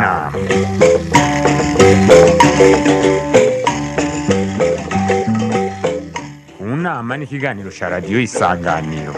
nama mu nama ni ikiganiro cya radiyo isanganiro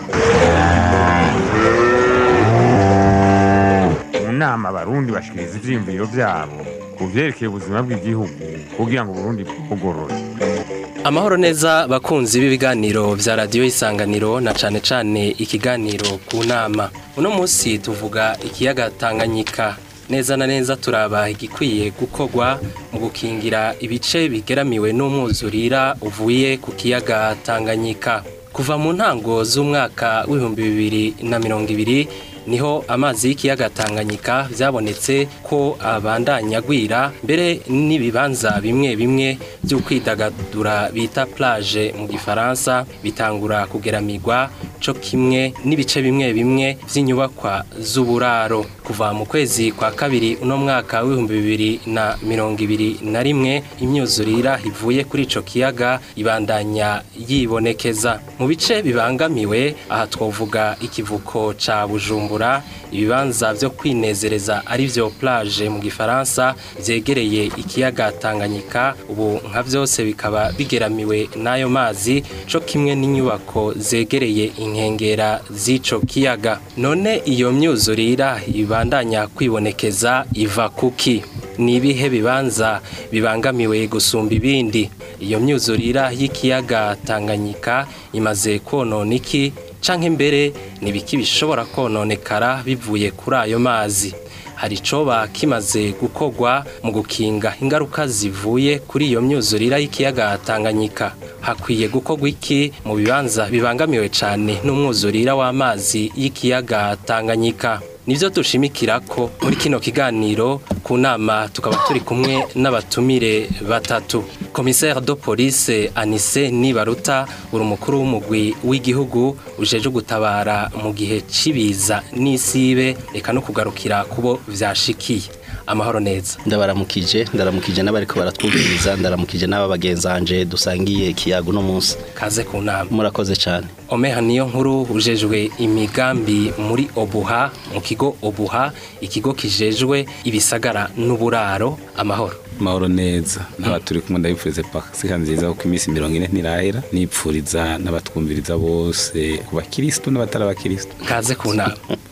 mu nama abarundi bashikiriza ivyiyumviro vyabo ku vyerekeye ubuzima bw'igihugu kugira ngo uburundi bwugorore Amahoro neza bakunzi b'ibiganiro vya radiyo isanganiro na cane cane ikiganiro ku nama. Uno musi tuvuga ikiyaga Tanganyika. Neza na neza turaba igikwiye gukorwa mu gukingira ibice bigeramiwe n'umwuzurira uvuye ku kiyaga Tanganyika. Kuva mu ntango z'umwaka w'ibihumbi bibiri na mirongo ibiri niho amazi y'ikiyaga Tanganyika vyabonetse ko abandanya agwira mbere n'ibibanza bimwe bimwe byo kwidagadura bita plage mu gifaransa bitangura kugeramirwa co kimwe n'ibice bimwe bimwe vy'inyubakwa z'uburaro kuva mu kwezi kwa kabiri uno mwaka w'ibihumbi bibiri na mirongo ibiri na rimwe imyuzurira ivuye kuri ico kiyaga ibandanya yibonekeza mu bice bibangamiwe aha twovuga ikivuko ca Bujumbura ibibanza vyo kwinezereza ari vyo plage mu gifaransa vyegereye ikiyaga Tanganyika ubu nka vyose bikaba bigeramiwe n'ayo mazi co kimwe n'inyubako zegereye inkengera z'ico kiyaga none iyo myuzurira ibandanya kwibonekeza iva kuki ni ibihe bibanza bibangamiwe gusumba ibindi iyo myuzurira y'ikiyaga Tanganyika imaze konona iki canke mbere nibiki bishobora kononekara bivuye kuri ayo mazi hari icoba kimaze gukorwa mu gukinga ingaruka zivuye kuri iyo myuzurira y'ikiyaga Tanganyika hakwiye gukorwa iki mu bibanza bibangamiwe cane n'umwuzurira w'amazi y'ikiyaga Tanganyika nivyo dushimikira ko muri kino kiganiro ku nama tukaba turi kumwe n'abatumire batatu commissaire de police Anise Nibaruta uri umukuru w'umugwi w'igihugu ujeje gutabara mu gihe cibiza n'isibe eka no kugarukira kubo vyashikiye amahoro neza ndabaramukije ndaramukije n'abariko baratwumviriza ndaramukije n'aba bagenzanje dusangiye ikiyago no munsi kaze ku nama murakoze cyane omeha niyo nkuru ujejwe imigambi muri obuha mu kigo obuha ikigo kijejwe ibisagara n'uburaro amahoro mahoro neza n'aba turi kumwe ndabipfurize pasika nziza kuko iminsi mirongo ine ntirahera nipfuriza n'abatwumviriza bose ku bakirisitu n'abatari abakirisitu kaze ku nama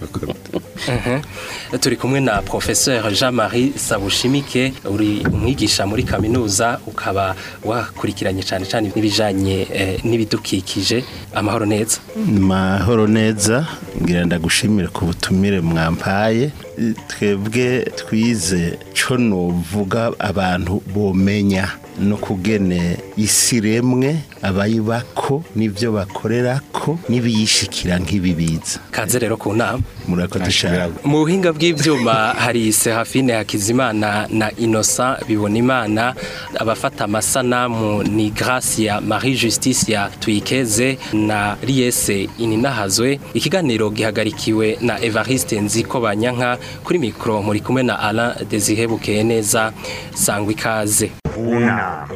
Mhm. turi kumwe na professeur Jean-Marie Sabushimike uri umwigisha muri kaminuza ukaba wakurikiranye cyane cyane n'ibijanye eh, n'ibidukikije amahoro neza mahoro neza ngira ndagushimire ku butumire mwampaye twebwe twize co novuga abantu bomenya no kugene isi remwe abayibako n'ivyo bakorerako n'ibiyishikira nk'ibibiza kaze rero ku nama murakoze cyane mu buhinga bw'ivyuma hari Serafine Hakizimana na Innocent Bibonimana abafata amasanamu ni Gracia Marie Justicia Tuyikeze na Riese Ininahazwe ikiganiro gihagarikiwe na Evariste Nziko Banyanka kuri mikro muri kumwe na Alain Desire Bukeye neza sangwa ikaze mu nama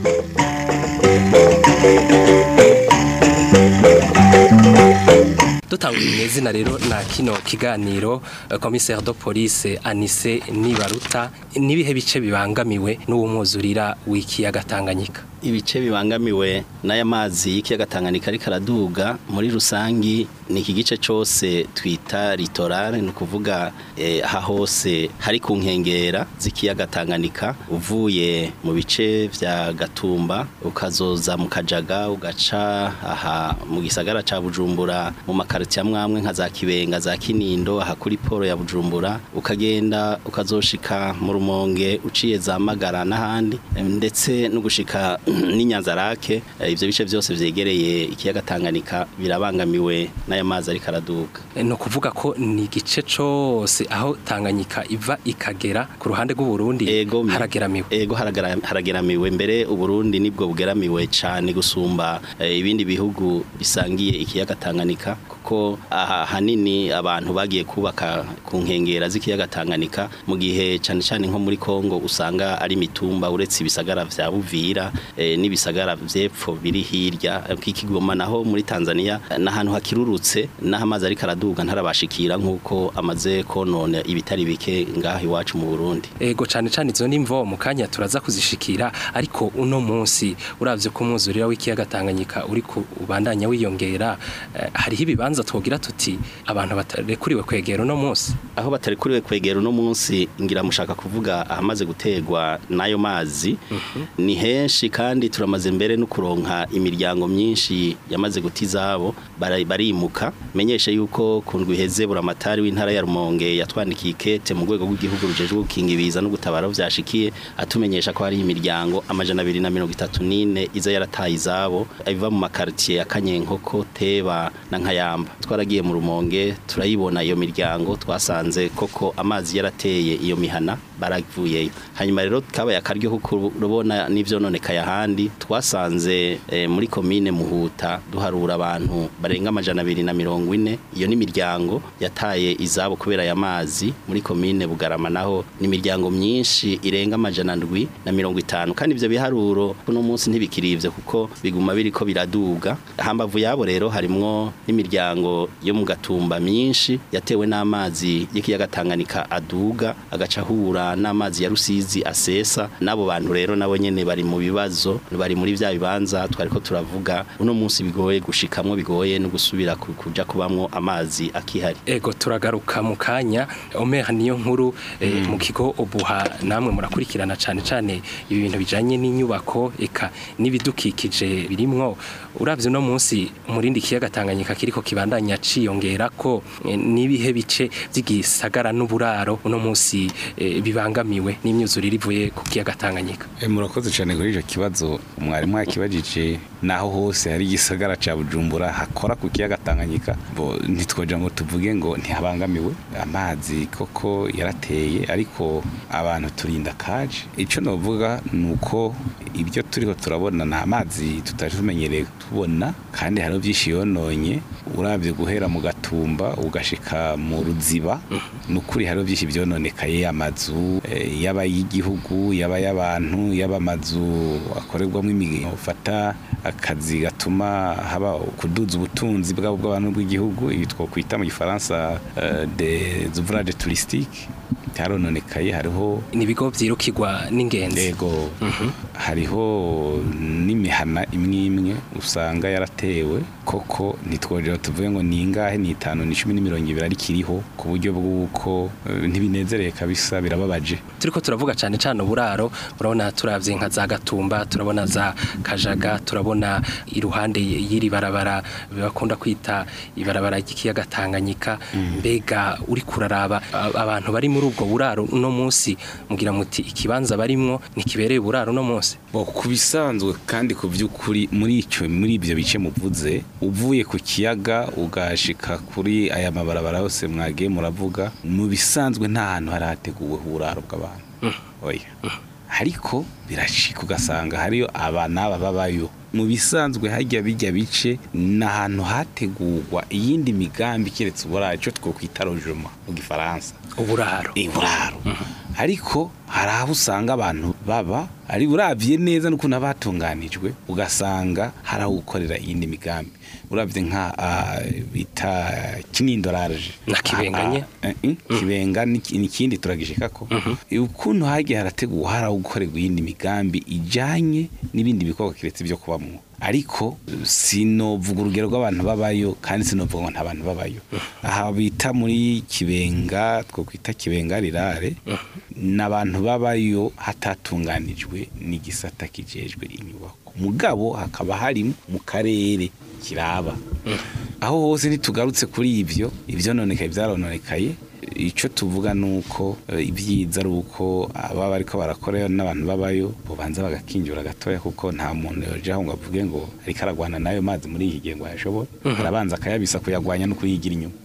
dutangura izina rero na kino kiganiro eh, commissaire de police Anise Nibaruta nibihe bice bibangamiwe n'uwo mwuzurira w'ikiyaga Tanganyika ibice bibangamiwe n'aya mazi y'ikiyaga Tanganyika ariko araduga muri rusangi ni iki gice cyose twita litorale ni ukuvuga eh, aha hose hari ku nkengera z'ikiyaga Tanganyika uvuye mu bice vya Gatumba ukazoza mu Kajaga ugaca aha mu gisagara ca Bujumbura mu makariti amwamwe nka za Kibenga za Kinindo aha kuri poro ya Bujumbura ukagenda ukazoshika mu Rumonge uciye za Magara n'ahandi eh, ndetse no gushika n'inyanzarake eh, ivyo bice byose vyegereye ikiyaga Tanganyika birabangamiwe n'aya mazi ariko araduka Eh, no kuvuga ko ni igice cose aho Tanganyika iva ikagera ku ruhande rw'u Burundi ego mi- harageramiwe ego haragara- harageramiwe mbere uburundi nibwo bugeramiwe cyane gusumba eh, ibindi bihugu bisangiye ikiyaga Tanganyika ko aha hanini abantu bagiye kubaka ku nkengera z'ikiyaga Tanganyika mu gihe cyane cyane nko muri Kongo usanga ari mitumba uretse ibisagara vya Buvira eh, n'ibisagara vyepfo biri hirya kikigoma naho muri Tanzania n'ahantu hakirurutse n'aho amazi ariko araduga ntarabashikira nk'uko amaze konona ibitari bike ngaho iwacu mu Burundi ego cane cane izo nimvo mu kanya turaza kuzishikira ariko uno munsi uravye ko umwuzurira w'ikiyaga Tanganyika uri ku ubandanya wiyongera eh, hariho ibibanza twogira tuti abantu batarekuriwe kwegera uno munsi aho batari kuriwe kwegera uno munsi ngira mushaka kuvuga ahamaze gutegwa n'ayo mazi ni henshi kandi turamaze mbere no kuronka imiryango myinshi yamaze guta izabo bara- barimuka menyeshe yuko ku ndwi iheze buramatari w'intara ya Rumonge yatwandikiye ikete mu rwego rw'igihugu rujejwe gukinga ibiza no gutabara aho vyashikiye atumenyesha ko hari imiryango amajana abiri na mirongo itatu n'ine iza yarataye izabo iva mu makartier ya Kanyenkoko Teba na Nkayamba twaragiye mu Rumonge turayibona iyo miryango twasanze koko amazi yarateye iyo mihana baravuyeyo hanyuma rero kabaye akaryo kuko rubona n'ivyo nonekaye ahandi twasanze eh, muri komine Muhuta duharura abantu barenga amajana abiri na mirongo ine iyo ni imiryango yataye izabo kubera aya mazi muri komine Bugarama naho ni imiryango myinshi irenga amajana ndwi na mirongo itanu kandi ivyo biharuro kuno munsi ntibikirivye kuko biguma biriko biraduga hambavu yabo rero harimwo n'imiryango yo mu gatumba myinshi yatewe n'amazi y'ikiyaga Tanganyika aduga agaca ahura n'amazi ya Rusizi asesa n'abo bantu rero nabo nyene bari mu bibazo bari muri vya bibanza twariko turavuga uno munsi bigoye gushikamwo bigoye no gusubira ku- kuja kubamwo amazi akihari ego turagaruka mu kanya omeha niyo nkuru eh, mu kigo obuha namwe murakurikirana cane cane ibi bintu bijanye n'inyubako eka n'ibidukikije birimwo uravye no munsi umurindi kiyaga Tanganyika kiriko kibandanya ciyongera ko eh, nibihe bice vy'igisagara n'uburaro uno munsi eh, bibangamiwe n'imyuzurire ivuye ku kiyaga Tanganyika E, murakoze cyane kuri icyo kibazo mwarimu yakibajije naho hose hari igisagara ca Bujumbura hakora ku kiyaga Tanganyika bo ntitwoja ngo tuvuge ngo ntihabangamiwe amazi koko yarateye ariko abantu turinda kaje ico novuga nuko ibyo turiho turabona nta mazi tutari tumenyereye tubona kandi hari byinshi yononye urabye guhera mu gatumba ugashika mu ruziba nukuri hari byinshi byononekaye amazu eh, yaba y'igihugu yaba y'abantu yaba amazu akorerwamo imirimo ufata akazi gatuma haba kuduza ubutunzi bwabo bw'abantu bw'igihugu ibi twokwita mu gifaransa eh, des ouvrages touristiques cyarononekaye hariho nibigo vyirukirwa n'ingenzi Ego hariho n'imihana imwe imwe usanga yaratewe koko ntitwongera tuvuge ngo ni ingahe ni itanu ni cumi n'imirongo ibiri ariko iriho ku buryo bw'uko eh, ntibinezereye kabisa birababaje turiko turavuga cyane cyane uburaro urabona turavye nka za gatumba turabona za kajaga turabona iruhande y'iri barabara bakunda kwita ibarabara ry'ikiyaga Tanganyika mbega uri kuraraba a- abantu bari muri ubwo buraro uno munsi mugira muti ikibanza barimwo ntikibereye uburaro uno munsi Bo, ku bisanzwe kandi ku by'ukuri muri icyo muri ibyo bice muvuze uvuye ku kiyaga ugashika kuri aya mabarabara yose mwagiye muravuga mu bisanzwe nta hantu hari hateguwe uburaro bw'abantu oya ariko birashika ugasanga hariyo aba n'aba babayo mu bisanzwe hajya bijya bice ni ahantu hategurwa iyindi migambi keretse uburaro icyo twokwita rojoma mu gifaransa uburaro iburaro ariko hari aho usanga abantu baba ari urabye neza n'ukuntu haba hatunganijwe ugasanga hari aho gukorera iyindi migambi urabye nka ah, bita kinindoraraje Na Kibenga nye? kibenga ni ni ikindi turagishika ko ukuntu hagiye harategurwa hari aho gukorerwa iyindi migambi ijanye n'ibindi bikorwa kiretse ibyo kubamwo ariko sinovuga urugero rw'abantu babayo kandi sinovuga ngo nta bantu babayo aha bita muri kibenga two kwita kibenga rirare n'abantu babayo hatatunganijwe n'igisata kijejwe inyubako mugabo hakaba hari mu karere kiraba aho hose ntitugarutse kuri ibyo ibyo nonekaye byarononekaye icyo tuvuga ni uko eh, ibyiza ari uko ababa bariko barakorayo n'abantu babayo bubanza bagakinjura gatoya kuko nta muntu yojaho ngo avuge ngo ariko aragwana n'ayo mazi muri iki gihe ngo ayashobore arabanza akayabisa kuyagwanya no kuyigira inyuma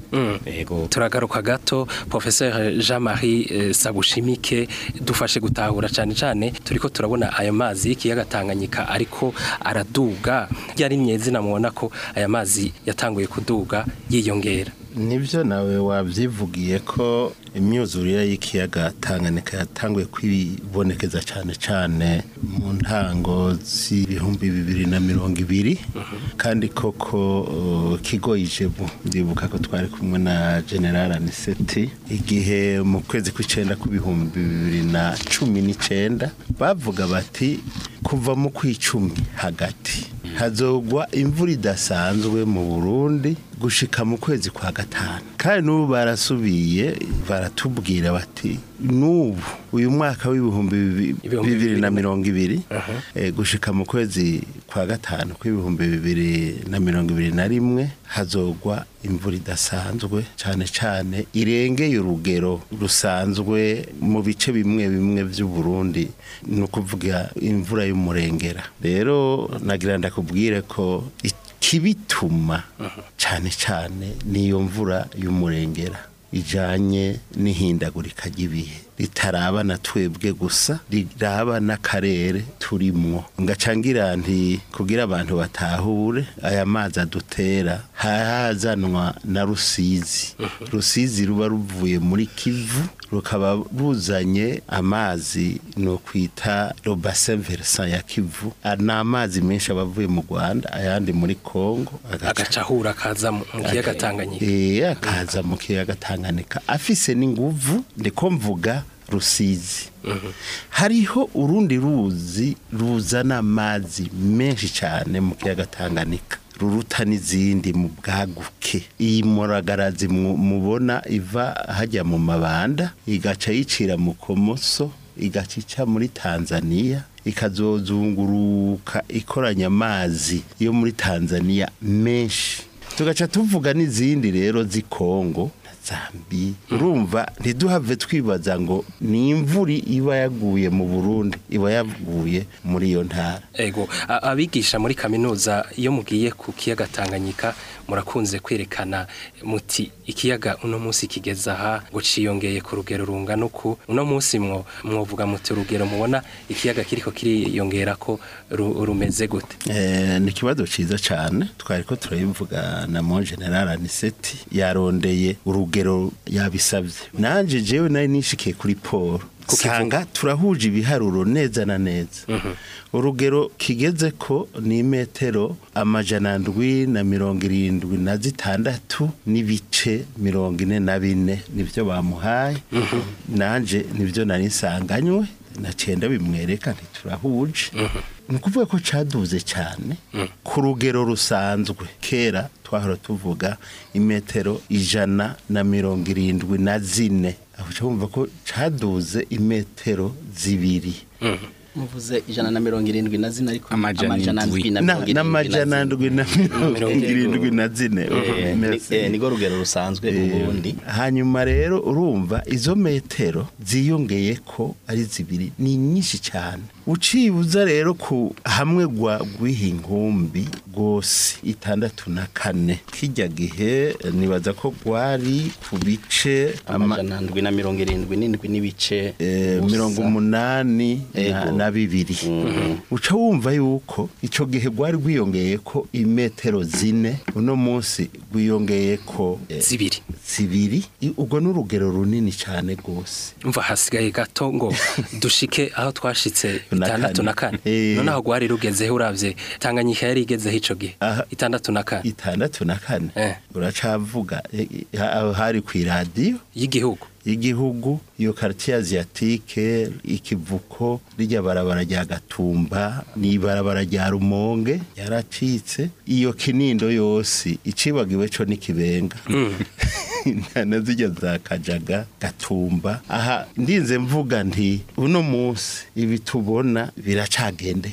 yego turagaruka gato professeur Jean-Marie eh, Sabushimike dufashe gutahura cyane cyane turiko turabona aya mazi y'ikiyaga Tanganyika ariko araduga yari myezina mubona ko aya mazi yatanguye kuduga yiyongera nibyo nawe wabyivugiye ko imyuzurire y'ikiyaga Tanganyika yatanguye kwibonekeza cyane cyane mu ntango z'ibihumbi bibiri na mirongo ibiri kandi koko uh, kigo ijebu ndibuka ko twari kumwe na general aniseti igihe mu kwezi kw'icenda kw'ibihumbi bibiri na cumi n'icenda bavuga bati kuva mu kw'icumi hagati hazogwa imvura idasanzwe mu burundi gushika mu kwezi kwa gatanu kandi n'ubu barasubiye baratubwira bati n'ubu uyu mwaka w'ibihumbi bibi- Ibihumbi bibiri na bibiri. mirongo ibiri eh, gushika mu kwezi kwa gatanu kw'ibihumbi bibiri na mirongo ibiri na rimwe hazogwa imvura idasanzwe cyane cyane irengeye urugero rusanzwe mu bice bimwe bimwe by'uburundi ni ukuvuga imvura y'umurengera rero nagira ndakubwire ko ikibituma cyane cyane niyo mvura y'umurengera ijanye n'ihindagurika ry'ibihe ritaraba na twebwe gusa riraba n'akarere turimwo ngacangira nti kugira abantu batahure aya mazi adutera hazanwa na rusizi rusizi ruba ruvuye muri kivu rukaba ruzanye amazi no kwita le bassin versant ya kivu Ah, ni amazi menshi aba avuye mu rwanda ayandi muri congo agaca agaca ahura akaza mu mu kiyaga Tanganyika Eh, akaza mu kiyaga Tanganyika afise n'inguvu ndiko mvuga rusizi hariho urundi ruzi ruzana amazi menshi cyane mu kiyaga Tanganyika ruruta n'izindi mu bwaguke iyi muragarazi mu- mubona iva hajya mu mabanda igaca yicira mu komoso igaca ica muri Tanzania ikazozunguruka ikoranya amazi yo muri Tanzania menshi tugaca tuvuga n'izindi rero z'i Kongo na Zambi urumva ntiduhave twibaza ngo ni imvura iba yaguye mu Burundi iba yaguye muri iyo ntara ego a- abigisha muri kaminuza iyo mugiye ku kiyaga Tanganyika murakunze kwerekana muti ikiyaga uno munsi kigeza aha ngo ciyongeye ku rugero rungana uku uno munsi mwo mwovuga muti urugero mubona ikiyaga kiriko kiriyongera ko ru- rumeze gute Eh, ni ikibazo ciza cyane twari ko turabivuga na mon general aniseti yarondeye urugero yabisabye nanje jewe nari nishikiye kuri paul usanga turahuje ibiharuro neza na neza urugero kigeze ko ni metero amajana ndwi na mirongo irindwi na zitandatu n'ibice mirongo ine na bine nibyo bamuhaye nanje nibyo nari nsanganywe na cenda bimwereka ntiturahuje ni ukuvuga ko caduze cyane ku rugero rusanzwe kera twahora tuvuga imetero ijana na mirongo irindwi na zine aho uca wumva ko caduze imetero zibiri muvuze ijana na mirongo irindwi na zine ariko Amajana indwi. na Na- mirongo irindwi n'amajana zine. ndwi na mirongo Mirongo irindwi na zine Eh, ni- Merci. eh, nigo rugero rusanzwe mu Burundi hanyuma rero urumva izo metero ziyongeye ko ari zibiri ni nyinshi cyane ucibuza rero ku hamwe gwa rw'ihingumbi rwose itandatu na kane kijya gihe eh, nibaza ko gwari ku bice ama- amajana ndwi na mirongo irindwi n'indwi n'ibice eh, gusa. mirongo umunani na- Ego. na bibiri uca wumva yuko icyo gihe rwari rwiyongeye ko imetero zine uno munsi rwiyongeye ko eh, zibiri zibiri i- ubwo ni urugero runini cyane rwose umva hasigaye gato ngo dushike aho twashitse Na itandatu kane. na kane Eh. noneho gwari rugezeho uravye Tanganyika yari igezeho ico gihe Aha. itandatu na kane itandatu na kane Eh. uracavuga eh, eh, aho hari ku iradiyo y'igihugu y'igihugu iyo quartier asiatique ikivuko rijya barabara rya gatumba ni barabara rya rumonge yaracitse iyo kinindo yose icibagiwe co n'ikibenga na zijya za kajaga gatumba aha ndinze mvuga nti uno munsi ibi tubona biracagendeka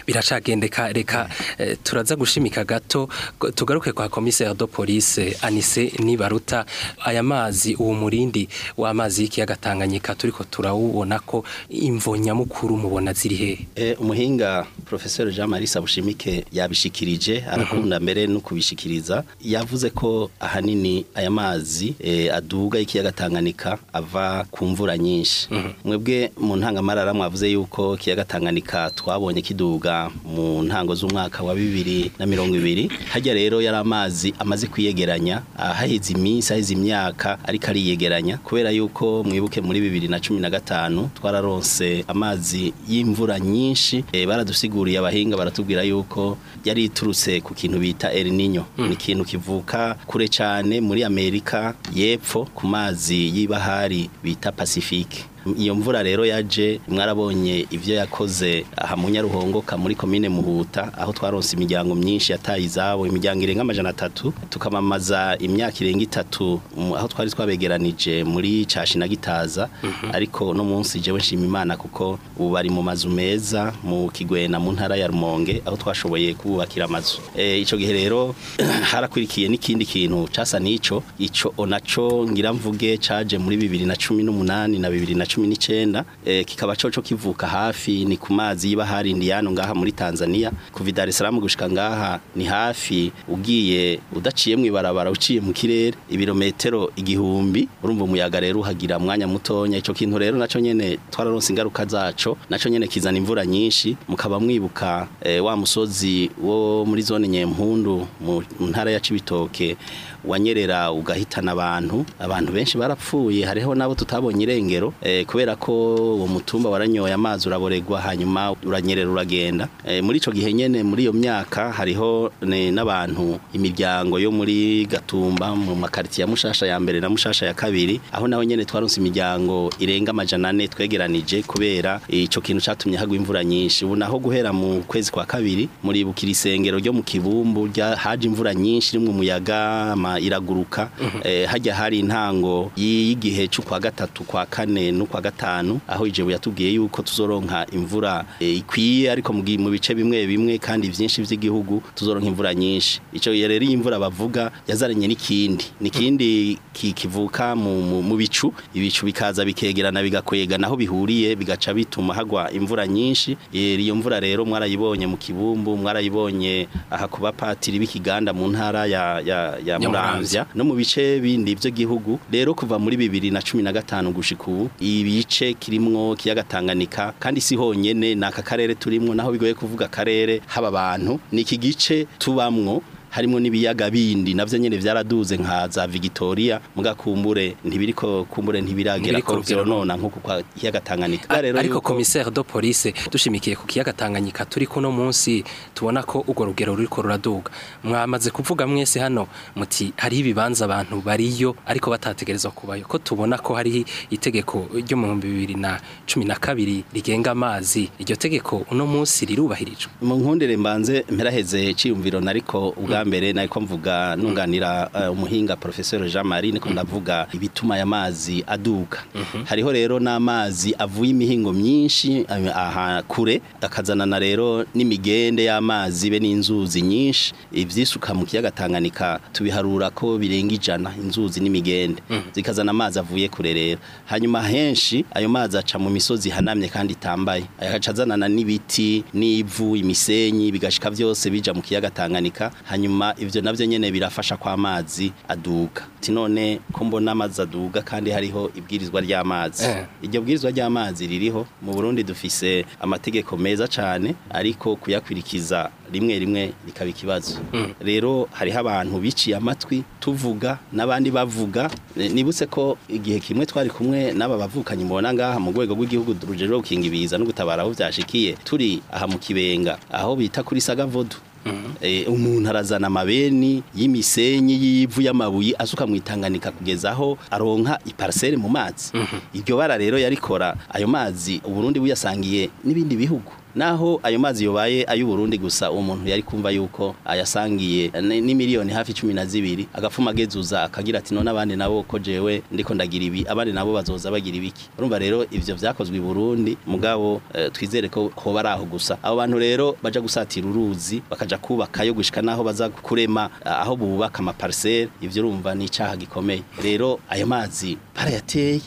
biracagendeka reka eh, turaza gushimika gato go- tugaruke kwa commissaire de police Anise Nibaruta aya mazi uwo murindi w'amazi y'ikiyaga Tanganyika turiko turawubona ko imvo nyamukuru mubona ziri hehe E, umuhinga Professor Jean Marie Sabushimike yabishikirije arakunda mbere no kubishikiriza yavuze ko ahanini aya mazi e, aduga ikiyaga Tanganyika ava ku mvura nyinshi mwebwe mu ntangamarara mwavuze yuko ikiyaga Tanganyika twabonye kiduga mu ntango z'umwaka wa bibiri na mirongo ibiri hajya rero yari amazi amaze kwiyegeranya ahaheze iminsi aheze imyaka ariko ariyegeranya kubera yuko mwibuke muri bibiri na cumi na gatanu twararonse amazi y'imvura nyinshi e, baradusiguriye abahinga baratubwira yuko yari iturutse ku kintu bita El Niño ni ikintu kivuka kure cyane muri Amerika y'epfo ku mazi y'ibahari bita Pacifique iyo mvura rero yaje mwarabonye ivyo yakoze aha mu Nyaruhongoka muri komine Muhuta aho twaronse imiryango myinshi yataye izabo imiryango irenga amajana atatu tukamamaza imyaka irenga itatu mu- aho twari twabegeranije muri cashi na gitaza ariko no munsi jewe nshima imana kuko ubu bari mu mazu meza mu kigwena mu ntara ya Rumonge aho twashoboye kububakira amazu e, ico gihe rero harakurikiye n'ikindi kintu casa nico ico onaco ngira mvuge caje muri bibiri na cumi n'umunani na bibiri na cumi n'icenda eh, kikaba coco kivuka hafi ni ku mazi y'ibahari indiyano ngaha muri Tanzania kuva i Dar es Salaam gushika ngaha ni hafi ugiye udaciye mu ibarabara uciye mu kirere ibirometero igihumbi urumva umuyaga rero uhagira mwanya mutonya ico kintu rero naco nyene twararonse ingaruka zaco naco nyene kizana imvura nyinshi mukaba mwibuka eh, wa musozi wo muri zone Nyempundu mu mu ntara ya Cibitoke wanyerera ugahitana abantu abantu benshi barapfuye hariho nabo tutabonye irengero eh, kubera ko uwo mutumba waranyoye amazi uraboregwa hanyuma uranyerera uragenda eh, muri ico gihe nyene muri iyo myaka hariho ne- n'abantu imiryango yo muri Gatumba mu makaritiye ya Mushasha ya mbere na Mushasha ya kabiri aho naho nyene twaronse imiryango irenga amajana ane twegeranije kubera ico kintu catumye hagwa imvura nyinshi ubu naho guhera mu kwezi kwa kabiri muri bukira isengero ryo mu kibumbu rya haje imvura nyinshi rimwe umuyaga ama iraguruka eh, hajya hari intango y'igihe cyo kwa gatatu kwa kane no kwa gatanu aho ijebu yatubwiye yuko tuzoronka imvura eh, ikwiye ariko mu gi- mu bice bimwe bimwe kandi vyinshi vy'igihugu tuzoronka imvura nyinshi ico rero iyi imvura bavuga yazaranye n'ikindi nikindi ki- kivuka mu, mu, mu bicu ibicu bikaza bikegerana bigakwega naho bihuriye bigaca bituma hagwa imvura nyinshi Eh, iyo mvura rero mwarayibonye mu kibumbu mwarayibonye aha ku bapatiri b'ikiganda mu ntara ya, ya, ya Muramvya. Muramvya no mu bice bindi by'igihugu rero kuva muri bibiri na cumi na gatanu gushika ubu ibice kirimwo kiyaga Tanganyika kandi si honyene ni aka karere turimwo naho bigoye kuvuga akarere haba abantu ni iki gice tubamwo harimo n'ibiyaga bindi navyo nyene vyaraduze nka za Victoria muga kumbure ntibiriko kumbure ntibiragera Ntibiriko ko rugero vyonona nko kwa kiyaga Tanganyika A- rero ariko yuko- commissaire de police dushimikiye ku kiyaga Tanganyika turi kuno munsi tubona ko urwo rugero ruriko ruraduga mwamaze kuvuga mwese hano muti hari ibibanza abantu bariyo ariko batategerezwa kubayo ko tubona ko hari itegeko ryo mu 2012 rigenga amazi iryo tegeko uno munsi rirubahirijwe mu nkundire mbanze mperaheze ciyumviro nariko ubwa mbere nariko mvuga nunganira uh, umuhinga professeur Jean Marie niko ndavuga ibituma ya mazi aduka hariho rero n'amazi avuye imihingo myinshi eh, aha kure akazanana rero n'imigende y'amazi be n'inzuzi nyinshi ivyisuka mu kiyaga Tanganyika tubiharura ko birenga ijana inzuzi n'imigende zikazana amazi avuye kure rero hanyuma henshi ayo mazi aca mu misozi hanamye kandi itambaye agaca azanana n'ibiti n'ivu imisenyi bigashika vyose bija mu kiyaga Tanganyika hanyuma ivyo navyo nyene birafasha kwa amazi aduga ati none ko mbona amazi aduga kandi hariho ibwirizwa ry'amazi Eh. iryo bwirizwa ry'amazi ririho mu Burundi dufise amategeko meza cane ariko kuyakwirikiza rimwe rimwe bikaba ikibazo rero hariho abantu biciye amatwi tuvuga n'abandi bavuga Eh, nibutse ko igihe kimwe twari kumwe n'aba bavukanye mbona ngaha mu rwego rw'igihugu rujejwe gukinga ibiza no gutabara aho vyashikiye turi aha mu kibenga aho bita kuri sagavodu Eh, umuntu arazana amabeni y'imisenyi y'ivu y'amabuye asuka mu itanganika kugeza aho aronka iparcelle mu mazi iryo bara rero yarikora ayo mazi uburundi buyasangiye n'ibindi bihugu naho ayo mazi yobaye ay'uburundi gusa uwo muntu yari kumva yuko ayasangiye ni ni miliyoni hafi cumi na zibiri agapfuma agezuza akagira ati none abandi nabo ko jewe ndiko ndagira ibi abandi nabo bazoza bagira ibiki urumva rero ivyo vyakozwe i burundi mugabo eh, twizere ko hoba ari aho gusa abo bantu rero baja gusatira uruzi bakaja kubakayo gushika naho baza kurema eh, aho bubaka amaparisere ivyo urumva ni icaha gikomeye rero ayo mazi barayateye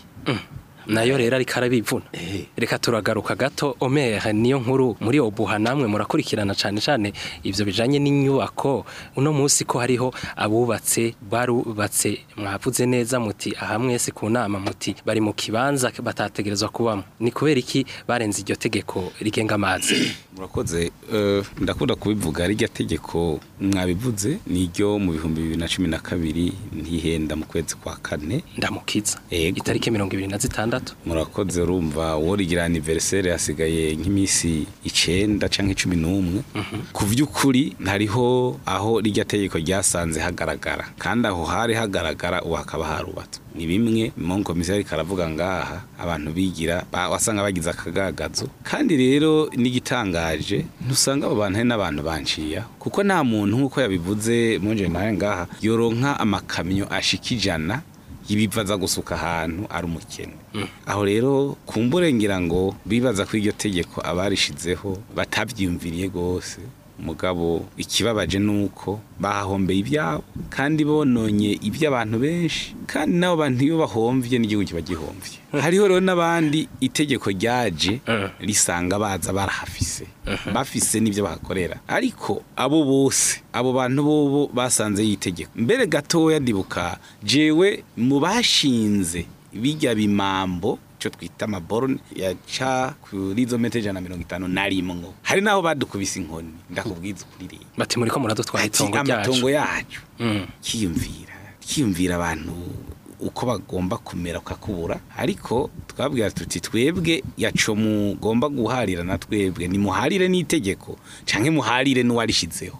nayo rero ariko arabivuna Eh. reka turagaruka gato omere niyo nkuru muri obuha namwe murakurikirana cyane cyane ivyo bijanye n'inyubako uno munsi ko hariho abubatse barubatse mwavuze neza muti aha mwese ku nama muti bari mu kibanza batategerezwa kubamo ni kubera iki barenze iryo tegeko rigenga amazi murakoze eh, ndakunda kubivuga rijya tegeko mwabivuze niryo mu bihumbi bibiri na cumi na kabiri ntihenda mu kwezi kwa kane ndamukiza Ego. itariki mirongo ibiri na zitandatu murakoze urumva worigira aniveriseri hasigaye nk'iminsi icenda canke cumi n'umwe ku vy'ukuri hariho aho rijya tegeko ryasanze hagaragara kandi aho hari hagaragara ubu hakaba harubatswe ni bimwe mu komisari karavuga ngaha abantu bigira ba- wasanga bagize akagagazo kandi rero n'igitangaje ntusanga abo bantu hari n'abantu banciya kuko nta muntu nk'uko yabivuze monje nawe ngaha yoronka amakamyo ashika ijana ibiva aza gusuka ahantu ari umukene aho rero kumbure ngira ngo bibaza ko iryo tegeko abarishizeho batabyiyumviriye rwose mugabo ikibabaje ni uko bahahombeye ibyabo kandi bononye iby'abantu benshi kandi n'abo bantu iyo bahomvye n'igihugu kiba gihomvye hariho rero n'abandi itegeko ryaje risanga baza barahafise bafise n'ibyo bahakorera ariko abo bose abo bantu bobo basanze yitegeko mbere gatoya ndibuka jewe mu bashinze bijya bimambo cyo twita amaborone yaca kuri izo metero ijana na mirongo itanu na rimwe hari n'aho badukubise inkoni ndakubwiza ukuri rero bati muri ko muradutwara ati itongo amatongo ryacu yacu Mm. kiyumvira kiyumvira abantu uko bagomba kumera ukakubura ariko twabwira tuti twebwe yaco mugomba guharira na twebwe nimuharire n'itegeko canke muharire n'uwarishizeho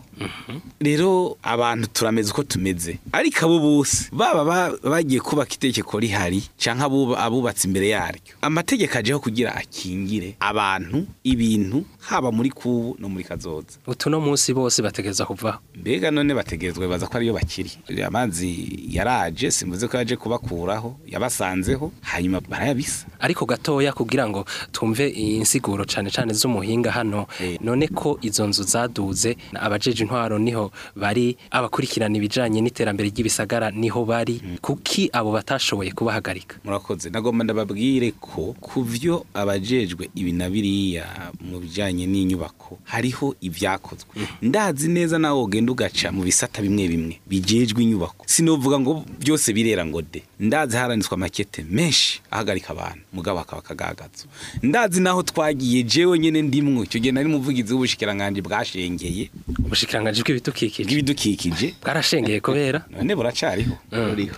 rero abantu turameze uko tumeze ariko abo bose baba ba- bagiye kubaka itegeko rihari canke abuba- abubatse imbere yaryo amategeko ajeho kugira akingire abantu ibintu haba muri kubu no muri kazoza utu no munsi bose bategereza kuvaho mbega none bategerezwa baza ko ariyo bakiri amazi yaraje simvuze ko yaje kubakuraho yabasanzeho hanyuma barayabisa ariko gatoya kugira ngo tumve insiguro cane cane z'umuhinga hano Eh. none ko izo nzu zaduze abajeje intwaro niho bari abakurikirana ibijanye n'iterambere ry'ibisagara niho bari kuki abo batashoboye kubahagarika murakoze nagomba ndababwire ko ku byo abajejwe ibi na biriya mu bijyanye n'inyubako hariho ibyakozwe ndazi neza nawe ugenda ugaca mu bisata bimwe bimwe bijejwe inyubako sinovuga ngo byose birera ngo de ndazi haranditswe amakete menshi ahagarika abantu mugabo hakaba akagagazo ndazi naho twagiye jewe nyene ndimwo icyo gihe nari muvugizi w'ubushikiranganje bwashengeye ubushikiranganji bw'ibidukikije bw'ibidukikije bwarashengeye kubera none buracariho buriho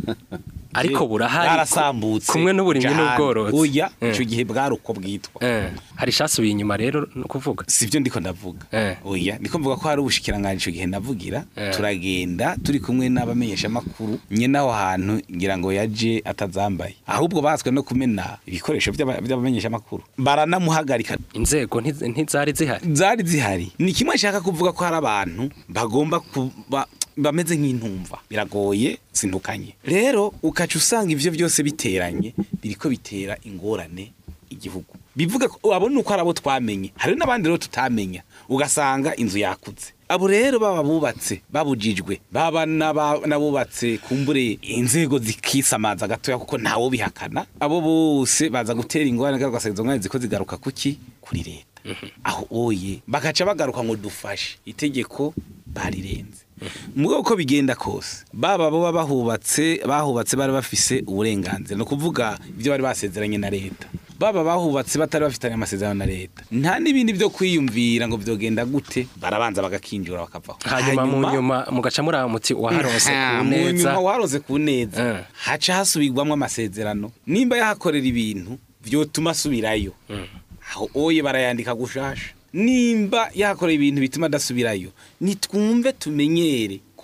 ariko burahari bwarasambutse kumwe n'uburimyi cane. n'ubworozi oya Eh. icyo gihe bwari uko bwitwa Eh, hari icasubiye inyuma rero no kuvuga sivyo ndiko ndavuga Eh. oya ndiko mvuga ko hari ubushikiranganje ico gihe navugira Eh. turagenda turi kumwe n'abamenyesha makuru nyene aho hantu ngira ngo yaje atazambaye ahubwo baswe no kumena ibikoresho vy'aba- vy'abamenyesha makuru baranamuhagarika inzego ntiz- ntizari zihari zari zihari ni kimwe nshaka kuvuga ko hari abantu bagomba kuba bameze nk'intumva biragoye sintukanye rero ukaca usanga ivyo byose biteranye biriko bitera ingorane igihugu bivuga ko abo nuko ari abo twamenye hari n'abandi rero tutamenya ugasanga inzu yakutse abo rero baba bubatse babujijwe baba n'aba- n'abubatse kumbure inzego zikisamaza gatoya kuko ntawo bihakana abo bose baza gutera ingorane kandi ugasanga izo ngorane ziko zigaruka kuki kuri leta aho oye bagaca bagaruka ngo dufashe itegeko barirenze mugabo uko bigenda kose baba bo bahubatse bahubatse bari bafise uburenganzira no kuvuga ibyo bari basezeranye na leta baba bahubatse batari bafitanye amasezerano na leta nta n'ibindi byo kwiyumvira ngo byogenda gute barabanza bagakinjura bakavaho hanyuma mu nyuma mugaca muri aho muti waharonse Aha, ku mu neza nyuma waronse ku neza Eh. haca hasubirwamo amasezerano nimba yahakorera ibintu vyotuma asubirayo aho oye barayandika gushasha nimba yahakorera ibintu bituma adasubirayo nitwumve tumenyere ko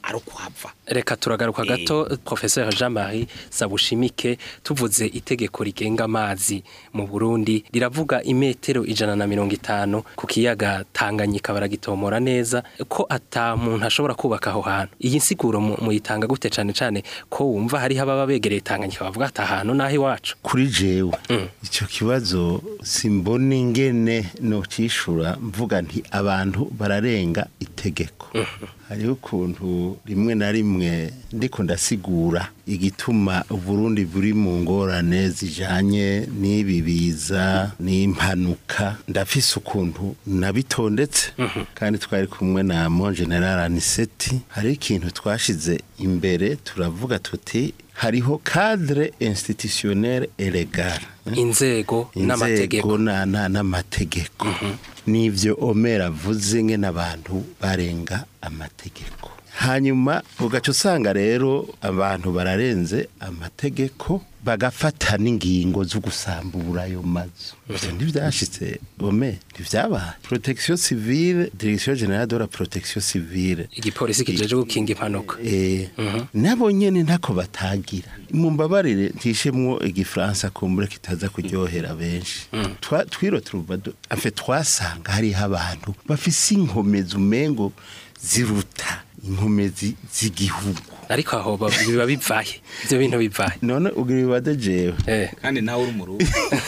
ari ukuhava reka turagaruka Eh. gato professeur Jean Marie Sabushimike tuvuze itegeko rigenga amazi mu Burundi riravuga imetero ijana na mirongo itanu ku kiyaga Tanganyika baragitomora neza ko ata muntu ashobora kubaka aho hantu iyi nsiguro mu- muyitanga gute cane cane ko wumva hari ababa begereye Tanganyika bavuga ati ahantu naho iwacu kuri jewe Mm. icyo kibazo simbona ingene nocishura mvuga nti abantu bararenga itegeko hariho ukuntu rimwe na rimwe ndiko ndasigura igituma uburundi buri mu ngorane zijanye n'ibi biza n'impanuka ndafise ukuntu nabitondetse kandi twari kumwe na mon general aniseti hariho ikintu twashize imbere turavuga tuti hariho cadre institutionnel et legal inzego n'amategeko inzego na- na- n'amategeko n'ivyo omera avuze nge n'abantu barenga amategeko hanyuma ugaca usanga rero abantu bararenze amategeko bagafata n'ingingo zo gusambura ayo mazu ivyo ntivyashitse ome ntivyabaye protection civile direction générale de la protection civile igipolisi kijeje gukinga impanuka Eh, nabo nyene ntako batagira mumbabarire ntishemwo igifaransa kumbure kitaza kuryohera benshi Twa- twiro turubado afe twasanga hariho abantu bafise inkomezi umengo ziruta inkomezi z'igihugu ariko aho ba- biba bivaye ivyo bintu bivaye none ugira ibibade jewe eh kandi nawe uri umurundi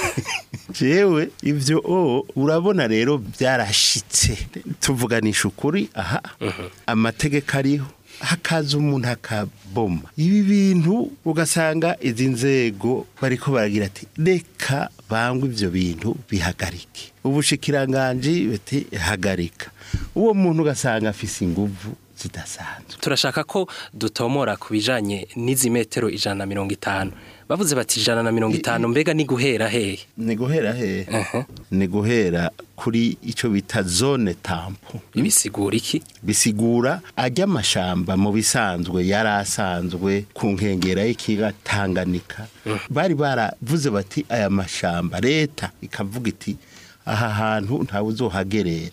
jewe ivyo o urabona rero byarashitse tuvuganisha ukuri aha amategeko ariho hakaza umuntu akaboma ibi bintu ugasanga izi nzego bariko baragira ati reka bangwe ivyo bintu bihagarike ubushikiranganji bati hagarika uwo muntu ugasanga afise inguvu zidasanzwe turashaka ko dutomora ku bijanye n'izi metero ijana na mirongo itanu bavuze bati ijana na mirongo itanu mbega ni guhera hehe ni guhera hehe Aha. ni guhera kuri ico bita zone tampo ibisigura iki bisigura ajya amashamba mu bisanzwe yari asanzwe ku nkengera y'ikiga Tanganyika bari baravuze bati aya mashamba leta ikavuga iti aha hantu ntawe uzohagerera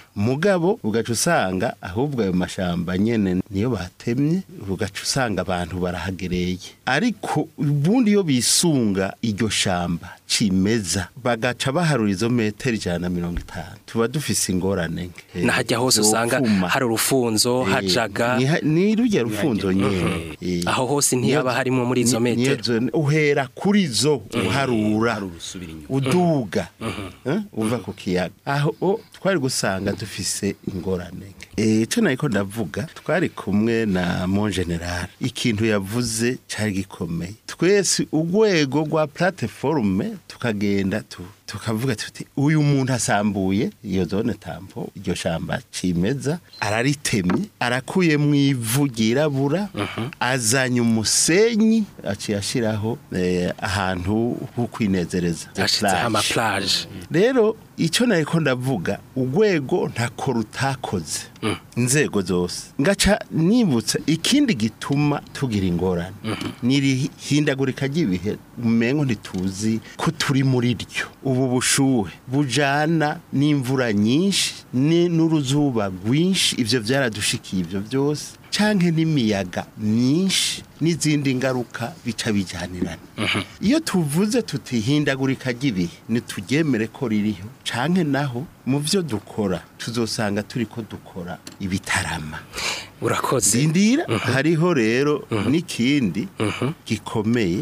mugabo ugaca usanga ahubwo ayo mashamba nyene niyo batemye ugaca usanga abantu barahagereye ariko ubundi iyo bisunga iryo shamba cimeza bagaca baharura izo metero ijana na mirongo itanu tuba dufise ingorane nke na hajya hose usanga zopfuma. hari urufunzo Eh, hajaga ni ha- ni rujya rufunzo nyene Eh, Aho hose ntihaba niyo- harimo muri izo ni- niyo metero. zo- uhera kuri zo uharura hari urusubira inyuma uduga eh, uva ku kiyaga aho o, twari gusanga dufise ingorane nke Eh, ico nariko ndavuga twari kumwe na mon general ikintu yavuze cari gikomeye twese urwego rwa plateforme tukagenda tu tukavuga tuti uyu muntu asambuye iyo zone tampo iryo shamba cimeza araritemye arakuyemwo ivu ryirabura azanye umusenyi aciye ashiraho eh, ahantu ho kwinezereza hashizeho amaplage rero icyo nariko ndavuga urwego ntako rutakoze inzego zose ngaca nibutsa ikindi gituma tugira ingorane niri hindagurika ry'ibihe umengo ntituzi ko turi muri ryo ubu bushuhe bujana n'imvura nyinshi ni- n'uruzuba rwinshi ivyo vyaradushikiye ivyo byose canke n'imiyaga myinshi n'izindi ngaruka bica bijyanirana iyo tuvuze tutihindagurika ry'ibihe ntituryemere ko ririho canke naho mu byo dukora tuzosanga turi ko dukora ibitarama urakoze zindira hariho rero n'ikindi gikomeye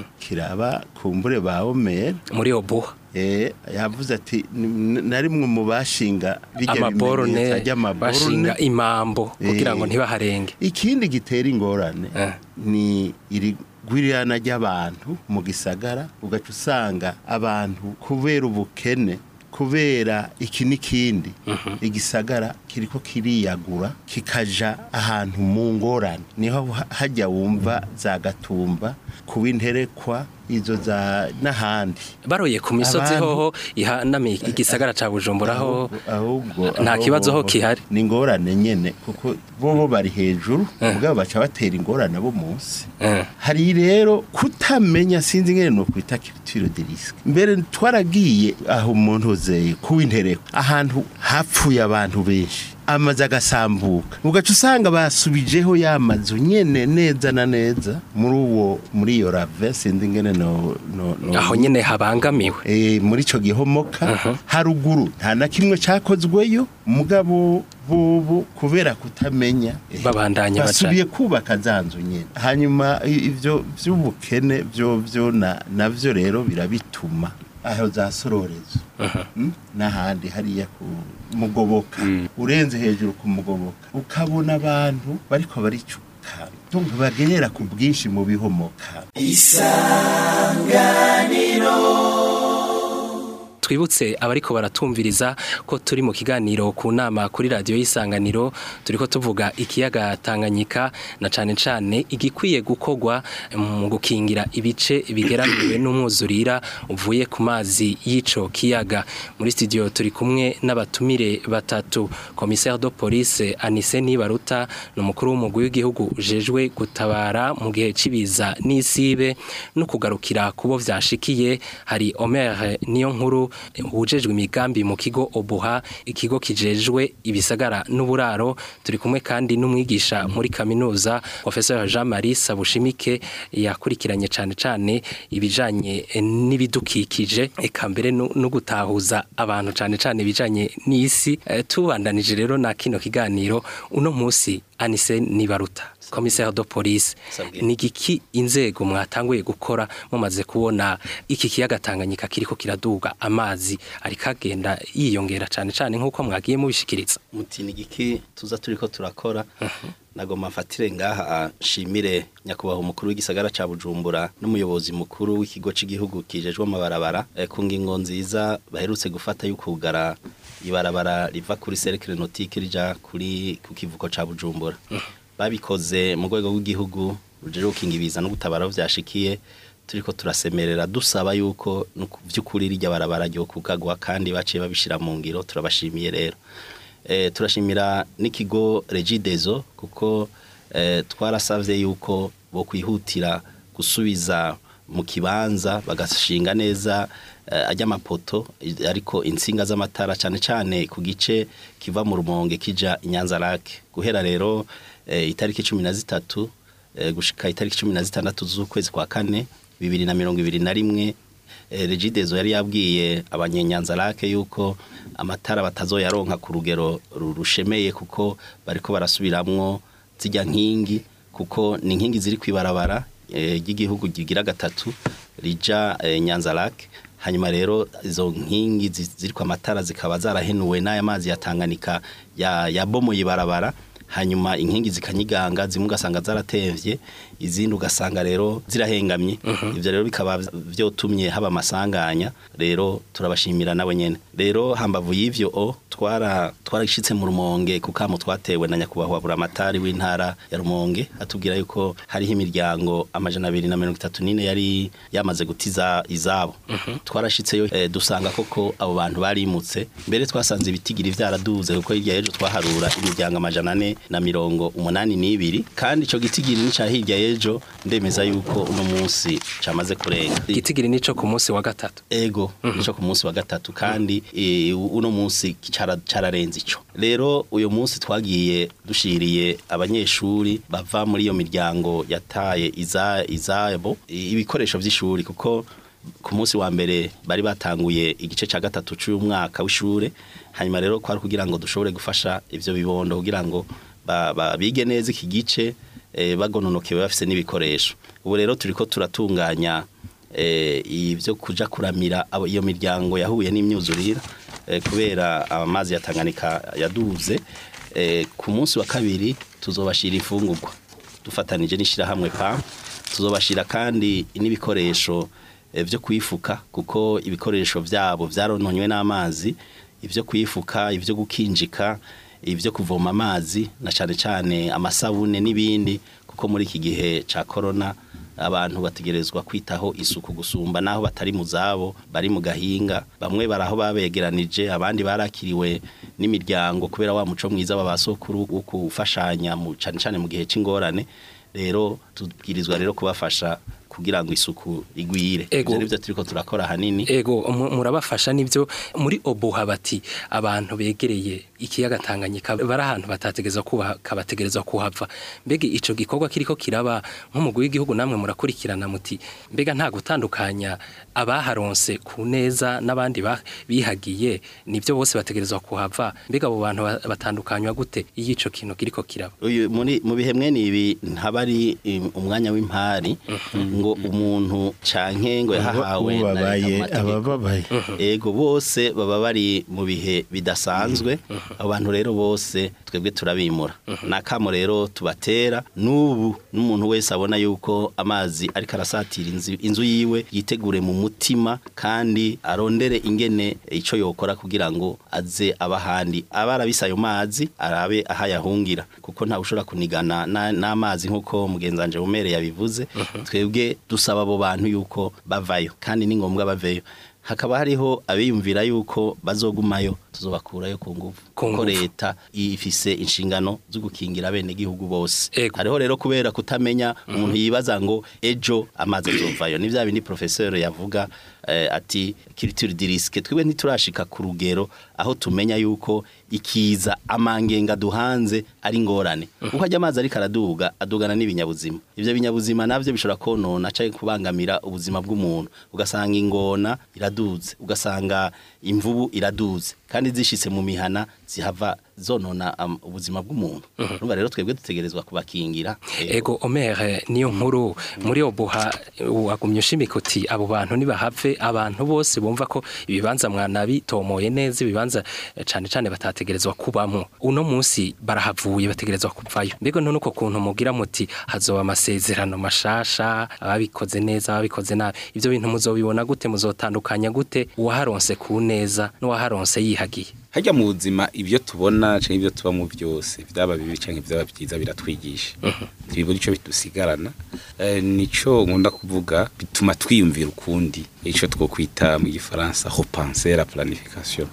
kiraba kumbure ba omera muri obuha Eh, yavuze ati "N- narimwe mu bashinga bijya amaborone bimenyetso ry'amaborone bashinga imambo kugira ngo Eh. ntibaharenge ikindi gitera ingorane Eh. ni iri gwirana ry'abantu mu gisagara ugaca usanga abantu kubera ubukene kubera iki n'ikindi igisagara kiriko kiriyagura kikaja ahantu mu ngorane niho ha- hajya wumva za gatumba kuba interekwa izo za n'ahandi baroye ku misozi Abantu- hoho ihanamiye igisagara ca bujumbura ho ahubwo nta aho kibazo ho bobo kihari. ni ingorane nyene kuko bobo bari hejuru ubwabo baca batera ingorane bo munsi Eh. hari rero kutamenya sinzi ngene no kwita culture de risque mbere twaragiye aho umuntu uzeye kuwintereko ahantu hapfuye abantu benshi amazu agasambuka ugaca usanga basubijeho ya mazu nyene neza na neza muri uwo muri iyo rave sindi ngene no, no, no aho nyene habangamiwe e, muri ico gihomoka haruguru nta na kimwe cakozweyo mugabo bobo kubera kutamenya eh, Babandanya baca. basubiye kubaka za nzu nyene hanyuma i- ivyo vy'ubukene vyo vyo na navyo rero birabituma aho za sororezo Mm? n'ahandi hariya ku mugoboka urenze hejuru ku mugoboka ukabona abantu bariko baricuka tunga bagerera ku bwinshi mu bihomoka twibutse abariko baratumviriza ko turi mu kiganiro ku nama kuri radiyo y'isanganiro turiko tuvuga ikiyaga Tanganyika na cane cane igikwiye gukorwa mu gukingira ibice bigeramiwe n'umwuzurira uvuye ku mazi y'ico kiyaga muri studio turi kumwe n'abatumire batatu commissaire de police Anise Nibaruta n'umukuru w'umugwi w'igihugu ujejwe gutabara mu gihe cibiza n'isibe no kugarukira kubo vyashikiye hari Omer niyo nkuru wujejwe imigambi mu kigo Obuha ikigo kijejwe ibisagara n'uburaro turi kumwe kandi n'umwigisha muri kaminuza Professeur Jean-Marie Sabushimike yakurikiranye cane cane ibijanye n'ibidukikije eka mbere no no gutahuza abantu cane cane ibijanye n'isi Eh, tubandanije rero na kino kiganiro uno musi Anise Nibaruta commissaire de police Sabwe. ni giki inzego mwatanguye gukora mumaze kubona iki kiyaga Tanganyika kiriko kiraduga amazi ariko agenda yiyongera cane cane nkuko mwagiye mubishikiriza muti ni giki tuza turiko turakora nagoma mfatire ngaha nshimire nyakubahwa umukuru w'igisagara ca Bujumbura n'umuyobozi mukuru w'ikigo c'igihugu kijejwe amabarabara eh, ku ngingo nziza baherutse gufata y'ukugara ibarabara riva kuri cercle nautique rija kuri ku kivuko ca Bujumbura babikoze mu rwego rw'igihugu rujejwe gukinga ibiza no gutabara aho vyashikiye turiko turasemerera dusaba yuko no ku vy'ukuri rirya barabara ryo kugagwa kandi baciye babishira mu ngiro turabashimiye rero eh, turashimira n'ikigo Regideso kuko eh, twarasavye yuko bo kwihutira gusubiza mu kibanza bagashinga neza eh, ajya amapoto i- ariko insinga z'amatara cyane cyane ku gice kiva mu rumonge kija inyanza lake guhera rero eh, itariki cumi na zitatu eh, gushika itariki cumi na zitandatu z'ukwezi kwa kane bibiri na mirongo ibiri na rimwe eh, Regideso yari yabwiye abanyenyanza lake yuko amatara batazoyaronka ku rugero ru- rushemeye kuko bariko barasubiramwo zijya nkingi kuko ni inkingi ziri kwibarabara eh, ry'igihugu gigira gatatu rija eh, Nyanza Lake hanyuma rero izo nkingi zi- ziri kwa matara zikaba zarahenuwe n'aya mazi ya Tanganyika ya yabomoye ibarabara hanyuma inkingi zikanyiganga zimwe ugasanga zaratemvye izindi ugasanga rero zirahengamye ivyo rero bikaba vyotumye haba amasanganya rero turabashimira nawe nyene rero hambavu y'ivyo o twara twarashitse mu rumonge kukamo twatewe na nyakubahwa buramatari w'intara ya rumonge atubwira yuko hariho imiryango amajana abiri na mirongo itatu n'ine yari yamaze gutiza izabo twarashitseyo eh, dusanga koko abo bantu barimutse mbere twasanze ibitigiri vyaraduze kuko hirya y'ejo twaharura imiryango amajana ane na mirongo umunani n'ibiri kandi ico gitigiri nica hirya y'ejo ndemeza yuko uno munsi camaze kurenga igitigiri nico ku munsi wa gatatu ego nico ku munsi wa gatatu kandi eh, uno munsi cara- cararenze ico rero uyu munsi twagiye dushiriye abanyeshuri bava muri iyo miryango yataye iza izabo i- ibikoresho vy'ishuri kuko ku munsi wa mbere bari batanguye igice ca gatatu c'uyu mwaka w'ishure hanyuma rero kwari kugira ngo dushobore gufasha ivyo bibondo kugira ngo ba- ba- bige neza iki gice eh, bagononokewe bafise n'ibikoresho ubu rero turiko turatunganya eh, ibyo kuja kuramira abo- iyo miryango yahuye n'imyuzurire eh, kubera amazi ya Tanganyika yaduze eh, ku munsi wa kabiri tuzobashira ifungurwa dufatanije n'ishirahamwe pa tuzobashira kandi n'ibikoresho eh, vyo kwifuka kuko ibikoresho vyabo vyarononywe n'amazi ivyo kwifuka ivyo gukinjika ivyo kuvoma amazi na cane cane amasabune n'ibindi kuko muri iki gihe ca corona abantu bategerezwa kwitaho isuku gusumba naho batari mu zabo bari mu gahinga bamwe baraho babegeranije abandi barakiriwe n'imiryango kubera wa muco mwiza w'abasokuru wo gufashanya mu cane cane mu gihe c'ingorane rero tubwirizwa rero kubafasha kugira ngo isuku igwire Ego. ivyo nivyo turiko turakora hanini ego mu- murabafasha nibyo muri obuha bati abantu begereye ikiyaga Tanganyika bari ahantu batategerezwa kubaka bategerezwa kuhava mbega ico gikorwa kiriko kiraba nk'umugwi w'igihugu namwe murakurikirana muti mbega nta gutandukanya abaharonse ku neza n'abandi ba- bihagiye nibyo bose bategerezwa kuhava mbega abo bantu ba- batandukanywa gute iyo ico kintu kiriko kiraba uyu muri mu bihe mwene ibi ntabari um, umwanya w'impari ngo umuntu canke ngo yahahawe na leta mu ubabaye mategeko. abababaye ego bose baba bari mu bihe bidasanzwe abo bantu rero bose twebwe turabimura nakamo rero tubatera n'ubu n'umuntu wese abona yuko amazi ariko arasatira inzu, inzu yiwe yitegure mu mutima kandi arondere ingene ico yokora kugira ngo aze abahandi abarabisa ayo mazi arabe ahayahungira kuko nta ushobora kunigana na- n'amazi nk'uko mugenzanje bumere yabivuze twebwe dusaba abo bantu yuko bavayo kandi ni ngombwa baveyo hakaba hariho abiyumvira yuko bazogumayo tuzobakurayo ku nguvu Ku kuko nguvu. leta ifise inshingano zo gukingira bene gihugu bose Ego. hariho rero kubera kutamenya umuntu yibaza ngo ejo amazi azovayo ni vya bindi professeur yavuga eh, ati culture du risque twebwe ntiturashika ku rugero aho tumenya yuko ikiza amangenga duhanze ari ngorane kuko ajya amazi ariko araduga adugana n'ibinyabuzima ivyo binyabuzima navyo bishobora konona canke kubangamira ubuzima bw'umuntu ugasanga ingona iraduze ugasanga imvubu iraduze kandi zishitse mu mihana zihava zonona um, ubuzima bw'umuntu urumva rero twebwe dutegerezwa kubakingira Ego Omer niyo nkuru muri obuha wagumye ushimika uti abo bantu nibahave abantu bose bumva ko ibibanza mwanabitomoye neza ibibanza eh, cane cane batategerezwa kubamwo uno munsi barahavuye bategerezwa kuvayo mbega none uko kuntu mugira muti hazoba amasezerano mashasha ababikoze neza ababikoze nabi ivyo bintu muzobibona gute muzotandukanya gute uwaharonse ku neza n'uwaharonse yihagiye hajya mu buzima ibyo tubona cyangwa ibyo tubamo byose byaba bibi cyangwa ibyaba byiza biratwigisha ntibibura icyo bidusigarana Eh, nico nkunda kuvuga bituma twiyumvira ukundi icyo two kwita mu gifaransa repenser la planification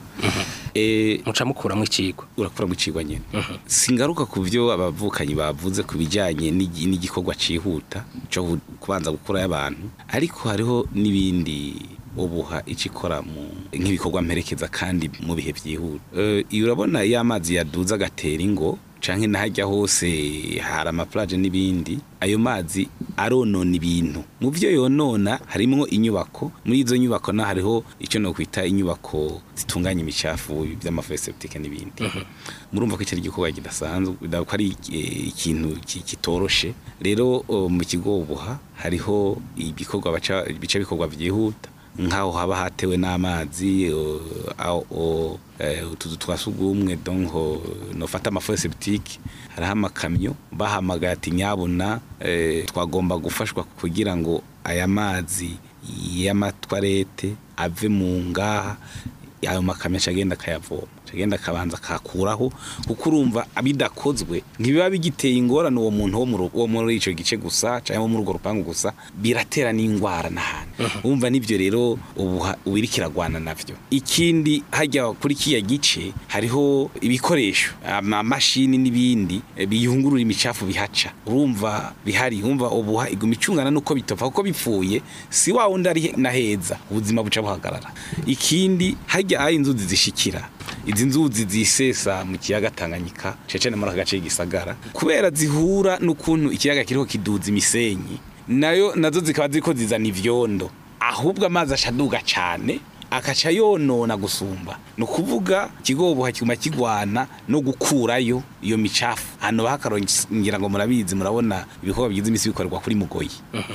Eh, muca mukuramwo icigwa urakuramo icigwa nyene singaruka ku byo abavukanyi bavuze ku bijyanye n'igi- n'igikorwa cihuta cyo gu- kubanza gukurayo abantu ariko hariho n'ibindi ubuha icikora mu nk'ibikorwa mperekeza kandi mu bihe byihuta Eh, iyo urabona iyo amazi yaduze agatera ingo canke nahajya hose hari amaplaje n'ibindi ayo mazi aronona ibintu mu byo yonona harimwo inyubako muri izo nyubako na hariho icyo no kwita inyubako zitunganya imicafu by'amafeseptike n'ibindi murumva ko icyo ari igikorwa kidasanzwe ko ari eh, ikintu ki- kitoroshe rero oh, mu kigo ubuha hariho ibikorwa baca bica bikorwa byihuta nk'aho haba hatewe n'amazi o- aho- o- eh, utuzu twa sugumwe donko nofata amafoseptike hariho amakamyo bahamagaye ati nyabuna eh, twagomba gufashwa kugira ngo aya mazi y'amatwarete ave mu ngaha ayo makamyo acagenda akayavoma acagenda akabanza akakuraho kuko urumva bidakozwe ntibiba bigiteye ingorane uwo muntu wo mu ru- wo muri ico gice gusa cyangwa wo muri urwo rupangu gusa biratera n'ingwara n'ahantu urumva nivyo rero ubu ha- ubu iriko iragwana navyo ikindi hajya kuri kiya gice hariho ibikoresho amamashini n'ibindi eh, biyungurura imicafu bihaca urumva bihari urumva ubuha iguma icungana nuko bitopfa kuko bipfuye si wa wundi ari na heza ubuzima buca buhagarara ikindi hajya aho inzuzi zishikira izi nzuzi zisesa mu kiyaga Tanganyika cece muri aka gace k'igisagara kubera zihura n'ukuntu ikiyaga kiriho kiduza imisenyi nayo nazo zikaba ziriko zizana ivyondo ahubwo amazi ashaduga cane akaca yonona gusumba ni ukuvuga ikigoboha kiguma kigwana no gukurayo iyo micafu hano bakarongera ngo murabizi murabona ibikorwa bigize imisi bikorerwa kuri mugoyi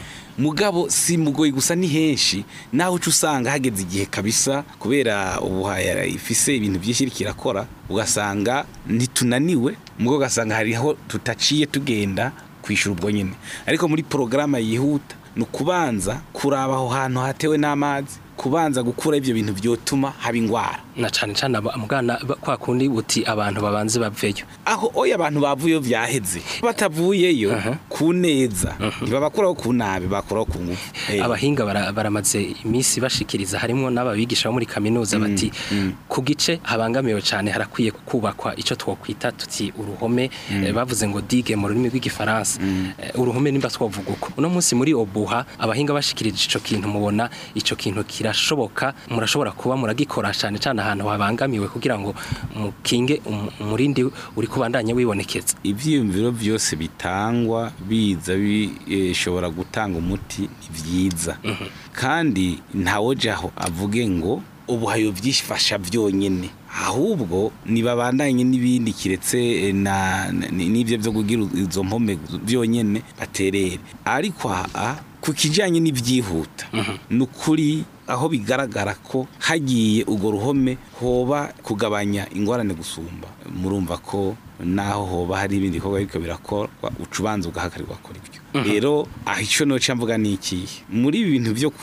mugabo si mugoyi gusa ni henshi naho uca usanga hageze igihe kabisa kubera ubuhaya ifise ibintu byinshi iriko irakora ugasanga ntitunaniwe mugo ugasanga hariho tutaciye tugenda kwishura ubwo nyine ariko muri porogaramu yihuta ni ukubanza kuraba aho hantu hatewe n'amazi kubanza gukura ivyo bintu vyotuma haba ingwara na cane cane aba- mugana ba- kwa kundi uti abantu babanze baveyo aho oya abantu bavuyeyo vyaheze batavuyeyo ku neza ntibabakuraho ku nabi bakuraho ku ngufu Eh, abahinga bara- baramaze iminsi bashikiriza harimwo n'ababigisha bo muri kaminuza bati ku gice habangamiwe cyane harakwiye kubakwa ico twokwita tuti uruhome eh, bavuze ngo digue mu rurimi rw'igifaransa Eh, uruhome nimba twovuga uko uno munsi muri obuha abahinga bashikirije ico kintu mubona ico kintu kirashoboka murashobora kuba muragikora cyane cyane ahantu habangamiwe kugira ngo mukinge um- umurindi uri kubandanya wibonekeza ivyiyumviro vyose bitangwa biza bishobora gutanga umuti ni vyiza kandi ntawojaho avuge ngo ubu hayo vyifasha vyonyene ahubwo nibabandanye n'ibindi kiretse eh, na na- n'ivyo vyo kugira izo mpome vyonyene baterere ariko aha ku kijanye n'ivyihuta ni ukuri aho bigaragara ko hagiye urwo ruhome hoba kugabanya ingorane gusumba murumva ko naho hoba hari ibindi bikorwa biriko birakorwa uca ubanza ugahagarika ugakora ibyo rero aho icyo noca mvuga ni ikihe muri ibi bintu byo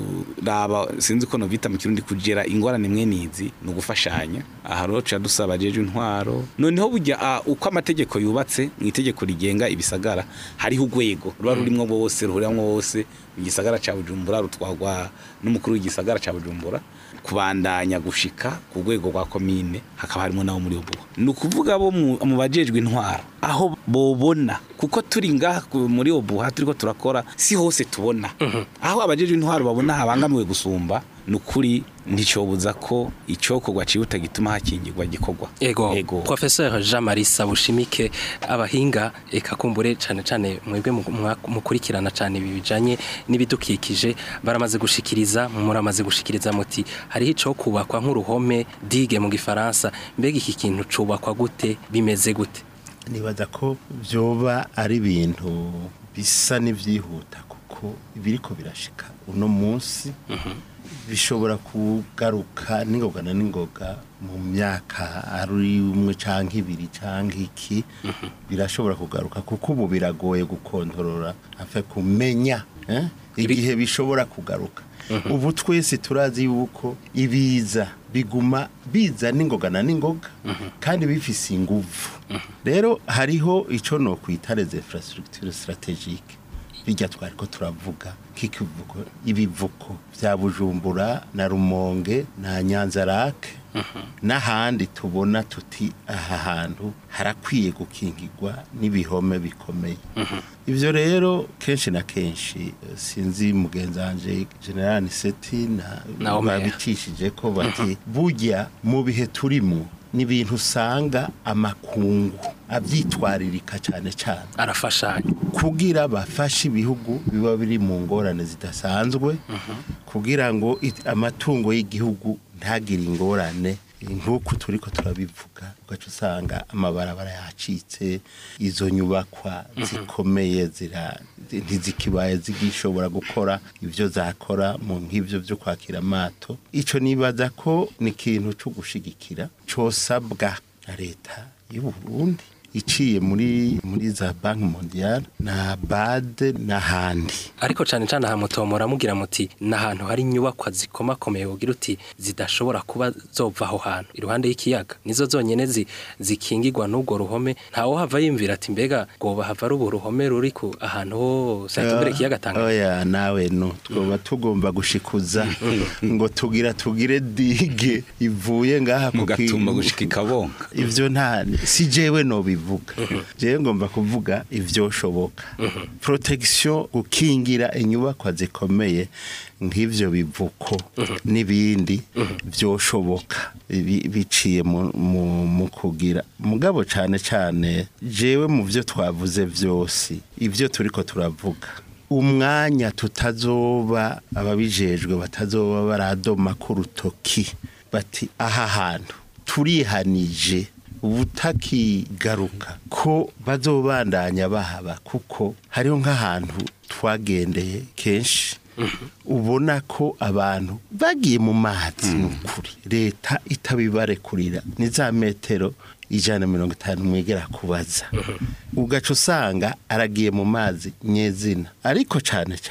kuraba sinzi ko novita mu kirundi kugera ingorane mwenizi ni ugufashanya aha rero tuca dusaba jeje intwaro noneho burya ah, uko amategeko yubatse mu itegeko rigenga ibisagara hariho urwego ruba rurimwo bose ruhuriramo bose igisagara ca bujumbura rutwagwa n'umukuru w'igisagara ca bujumbura kubandanya gushika ku rwego rwa komine hakaba harimo nabo muri ubu ni ukuvuga bo mu mu bajejwe intwaro aho bobona kuko turi ngaha ku- muri obuha turiko turakora si hose tubona aho abajejwe intwaro babona habangamiwe gusumba ni ukuri nticobuza ko icokorwa cihuta gituma hakingirwa gikorwa Ego, Professeur Jean Marie Sabushimike abahinga eka kumbure cane cane mwebwe mu- mwa- mukurikirana cane ibi bijanye n'ibidukikije baramaze gushikiriza muramaze gushikiriza muti hariho ico kubakwa nk'uruhome digue mu gifaransa mbega iki kintu cubakwa gute bimeze gute nibaza ko byoba ari ibintu bisa n'ibyihuta kuko ibiriko birashika uno munsi bishobora kugaruka n'ingoga na n'ingoga mu myaka ari umwe canke ibiri canke iki birashobora kugaruka kuko ubu biragoye gukontorora afe kumenya eh, igihe bishobora kugaruka ubu twese turazi yuko ibiza biguma biza n'ingoga na n'ingoga kandi bifise inguvu rero hariho ico no kwita les infrastructures stratégiques bijya twari ko turavuga k'ikivugo ibivuko bya bujumbura na rumonge na nyanzarake n'ahandi tubona tuti aha hantu harakwiye gukingirwa n'ibihome bikomeye ibyo rero kenshi na kenshi eh, sinzi mugenzanje general niseti na Na Omer. babicishije ko bati burya mu bihe turimo ni ibintu usanga amakungu abyitwaririka cyane cyane arafashanya kugira bafashe ibihugu biba biri mu ngorane zidasanzwe kugira ngo it- amatungo y'igihugu ntagire ingorane nk'uku turi ko turabivuga ugaca usanga amabarabara yacitse izo nyubakwa zikomeye zira ntizikibaye zigishobora gukora ibyo zakora mu nk'ibyo byo kwakira amato icyo nibaza ko ni ikintu cyo gushigikira cyosabwa na leta y'u Burundi iciye muri muri za banki mondiale na bade n'ahandi ariko cane cane aha mutomora mugira muti n'ahantu hari inyubakwa zikomakomeye ugira uti zidashobora kuba zova aho hantu iruhande y'ikiyaga nizo zonyene zi, zikingirwa n'ubwo ruhome ntawo hava yimvira ati mbega goba hava ari ubu ruhome ruri ku ahantu hose hatumbere ikiyaga Tanganyika oya nawe no twoba tugomba gushikuza ngo tugira tugire dige ivuye ngaha ku mugatumba ki- gushika ikabonga ivyo nta si jewe no bivuga jewe ngomba kuvuga ivyoshoboka protection gukingira inyubakwa zikomeye nk'ivyo bivuko n'ibindi vyoshoboka bi- biciye mu- mu mu kugira mugabo cane cane jewe mu vyo twavuze vyose ivyo turiko turavuga umwanya tutazoba ababijejwe batazoba baradoma ku rutoki bati aha hantu turihanije ubutakigaruka ko bazobandanya bahaba kuko hariho nk'ahantu twagendeye kenshi ubona ko abantu bagiye mu mazi ni ukuri leta itabibarekurira ni za metero ijana na mirongo itanu mwegera kubaza ugaca usanga aragiye mu mazi nyezina ariko cyane cyane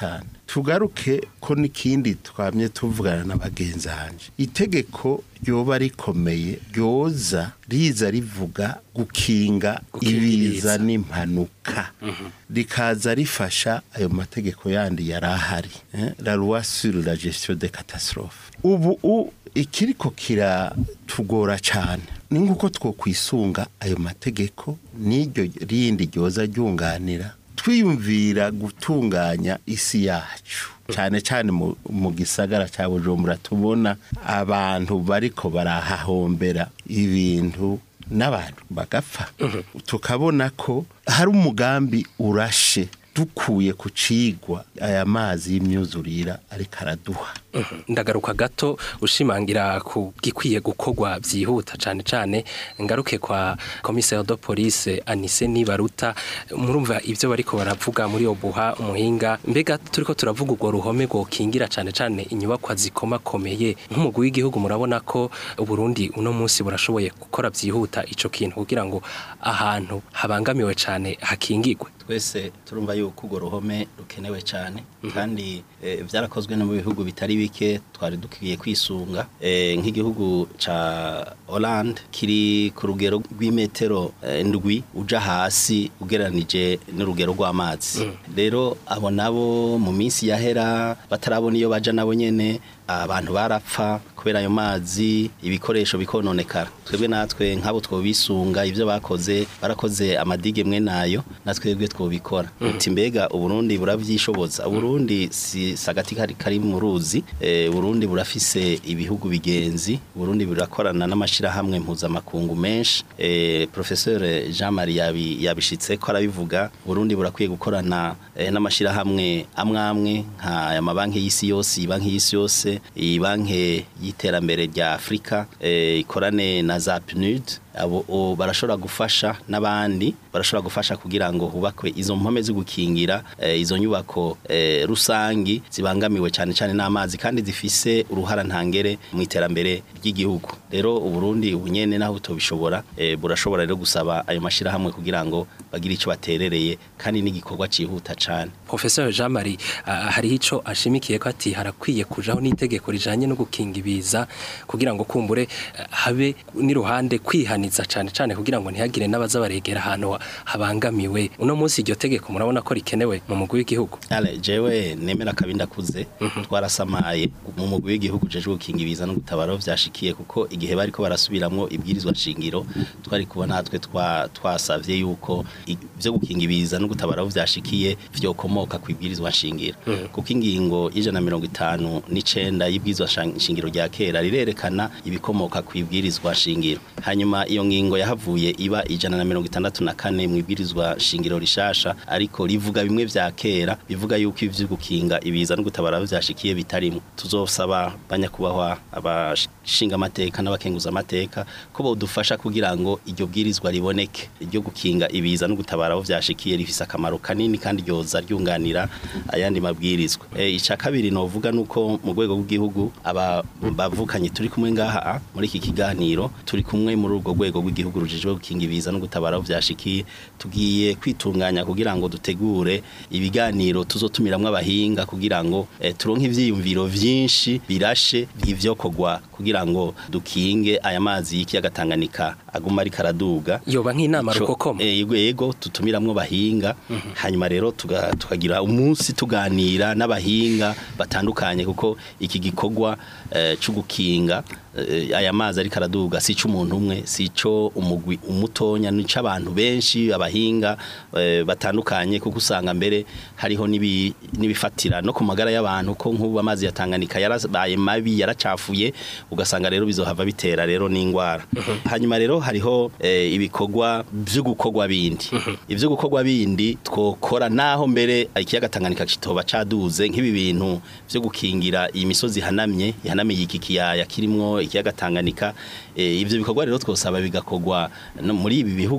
tugaruke ko n'ikindi twamye tuvugana na bagenzi hanje itegeko ryoba rikomeye ryoza riza rivuga gukinga Gukinga ibiza ibiza. n'impanuka rikaza rifasha ayo mategeko yandi yari ahari eh, la loi sur la gestion des catastrophes ubu u- ikiriko kiratugora cyane ni nk'uko twokwisunga ayo mategeko n'iryo rindi ryoza ryunganira twiyumvira gutunganya isi yacu cyane cyane mu- mu gisagara cya bujumbura tubona abantu bariko barahahombera ibintu n'abantu bagapfa tukabona ko hari umugambi urashe dukuye ku cigwa aya mazi y'imyuzurira ariko araduha ndagaruka gato ushimangira ku gikwiye gukorwa byihuta cyane cyane ngaruke kwa komiseri de police anise nibaruta murumva ibyo bariko baravuga muri obuha umuhinga mbega turiko turavuga urwo ruhome rwokingira cyane cyane inyubakwa zikomakomeye nk'umugwi w'igihugu murabona ko uburundi uno munsi burashoboye gukora byihuta ico kintu kugira ngo ahantu habangamiwe cyane hakingigwe twese turumva yuko urwo ruhome rukenewe cyane kandi eh, byarakozwe no mu bihugu bitari bike twari dukwiye kwisunga Eh, nk'igihugu ca Hollande kiri ku rugero rw'imetero eh, ndwi uja hasi ugereranije n'urugero rw'amazi rero abo nabo mu minsi yahera batarabona iyo baja nabo nyene abantu barapfa kubera ayo mazi ibikoresho bikononekara twebwe natwe nk'abo twobisunga ibyo bakoze barakoze amadige mwe nayo natwebwe twobikora uti mbega uburundi buravyishoboza uburundi si sagati kari kari mu ruzi eh, uburundi burafise ibihugu bigenzi uburundi burakorana n'amashirahamwe mpuzamakungu menshi eh, professeur Jean Marie yabi, yabishitse ko arabivuga uburundi burakwiye gukorana eh, n'amashirahamwe amwe amwe nka aya mabanki y'isi yose banki y'isi yose iyi banki y'iterambere rya Afrika eh, ikorane na za PNUD abo o, barashobora gufasha n'abandi barashobora gufasha kugira ngo hubakwe izo mpome zo gukingira eh, izo nyubako eh, rusangi zibangamiwe cyane cyane n'amazi kandi zifise uruhara ntangere mu iterambere ry'igihugu rero uburundi ubunyene naho tubishobora eh, burashobora rero gusaba ayo mashirahamwe kugira ngo bagire icyo baterereye kandi n'igikorwa cihuta cyane Professor Jean Marie uh, hariho ico ashimikiye ko ati harakwiye kujaho n'itegeko rijanye no gukinga ibiza kugira ngo kumbure uh, habe n'iruhande kwihaniza cane cane kugira ngo ntihagire n'abaza baregera ahantu ha- habangamiwe uno munsi iryo tegeko murabona ko rikenewe mu mugwi w'igihugu Ale jewe nemera kabinda kuze twarasamaye mu mugwi w'igihugu jeje gukinga ibiza no gutabara aho vyashikiye kuko igihe bariko barasubiramwo ibwirizwa shingiro twari kuba natwe twa twasavye yuko ivyo gukinga ibiza no gutabara aho vyashikiye vyokomoka ku ibwirizwa shingiro kuko ingingo y'ijana na mirongo itanu n'icenda y'ibwirizwa shang- shingiro rya kera rirerekana ibikomoka ku ibwirizwa shingiro hanyuma iyo ngingo yahavuye iba ijana na mirongo itandatu na kane mu ibwirizwa shingiro rishasha ariko rivuga bimwe vya kera bivuga yuko ivyo gukinga ibiza no gutabara aho vyashikiye bitarimo tuzosaba banyakubahwa abashinga amateka n'abakenguza amateka ko bodufasha kugira ngo iryo bwirizwa riboneke iryo gukinga ibiza no gutabara aho vyashikiye rifise akamaro kanini kandi ryoza ryunganira ayandi mabwirizwa e, ica kabiri novuga nuko mu rwego rw'igihugu aba bavukanye turi kumwe ngaha muri iki kiganiro turi kumwe muri urwo rwego rw'igihugu rujejwe gukinga ibiza no gutabara aho vyashikiye tugiye kwitunganya kugira ngo dutegure ibiganiro tuzotumiramwo abahinga kugira ngo eh, turonke ivyiyumviro vyinshi birashe vy'ivyokorwa kugira ngo dukinge aya mazi y'ikiyaga Tanganyika aguma ariko araduga yoba nk'inama Ico- rukokoma eh, yego yego tutumiramwo bahinga hanyuma rero tuga- tukagira umunsi tuganira n'abahinga batandukanye kuko iki gikorwa eh, cyo gukinga eh, aya mazi ariko araduga si cy'umuntu umwe si cyo umugwi umutonya ni cy'abantu benshi abahinga eh, batandukanye kuko usanga mbere hariho n'ibi- n'ibifatira no ku magara y'abantu ko nk'ubu amazi ya Tanganyika yarabaye mabi yaracafuye ugasanga rero bizohava bitera rero n'ingwara hanyuma rero hariho eh, ibikorwa byo gukorwa bindi ivyo gukorwa bindi twokora naho mbere ikiyaga Tanganyika kitoba caduze nk'ibi bintu byo gukingira iyi misozi hanamye ihanamiye iki kiyaya kirimwo ikiyaga Tanganyika eh, ivyo bikorwa rero twosaba bigakorwa no muri ibi bihugu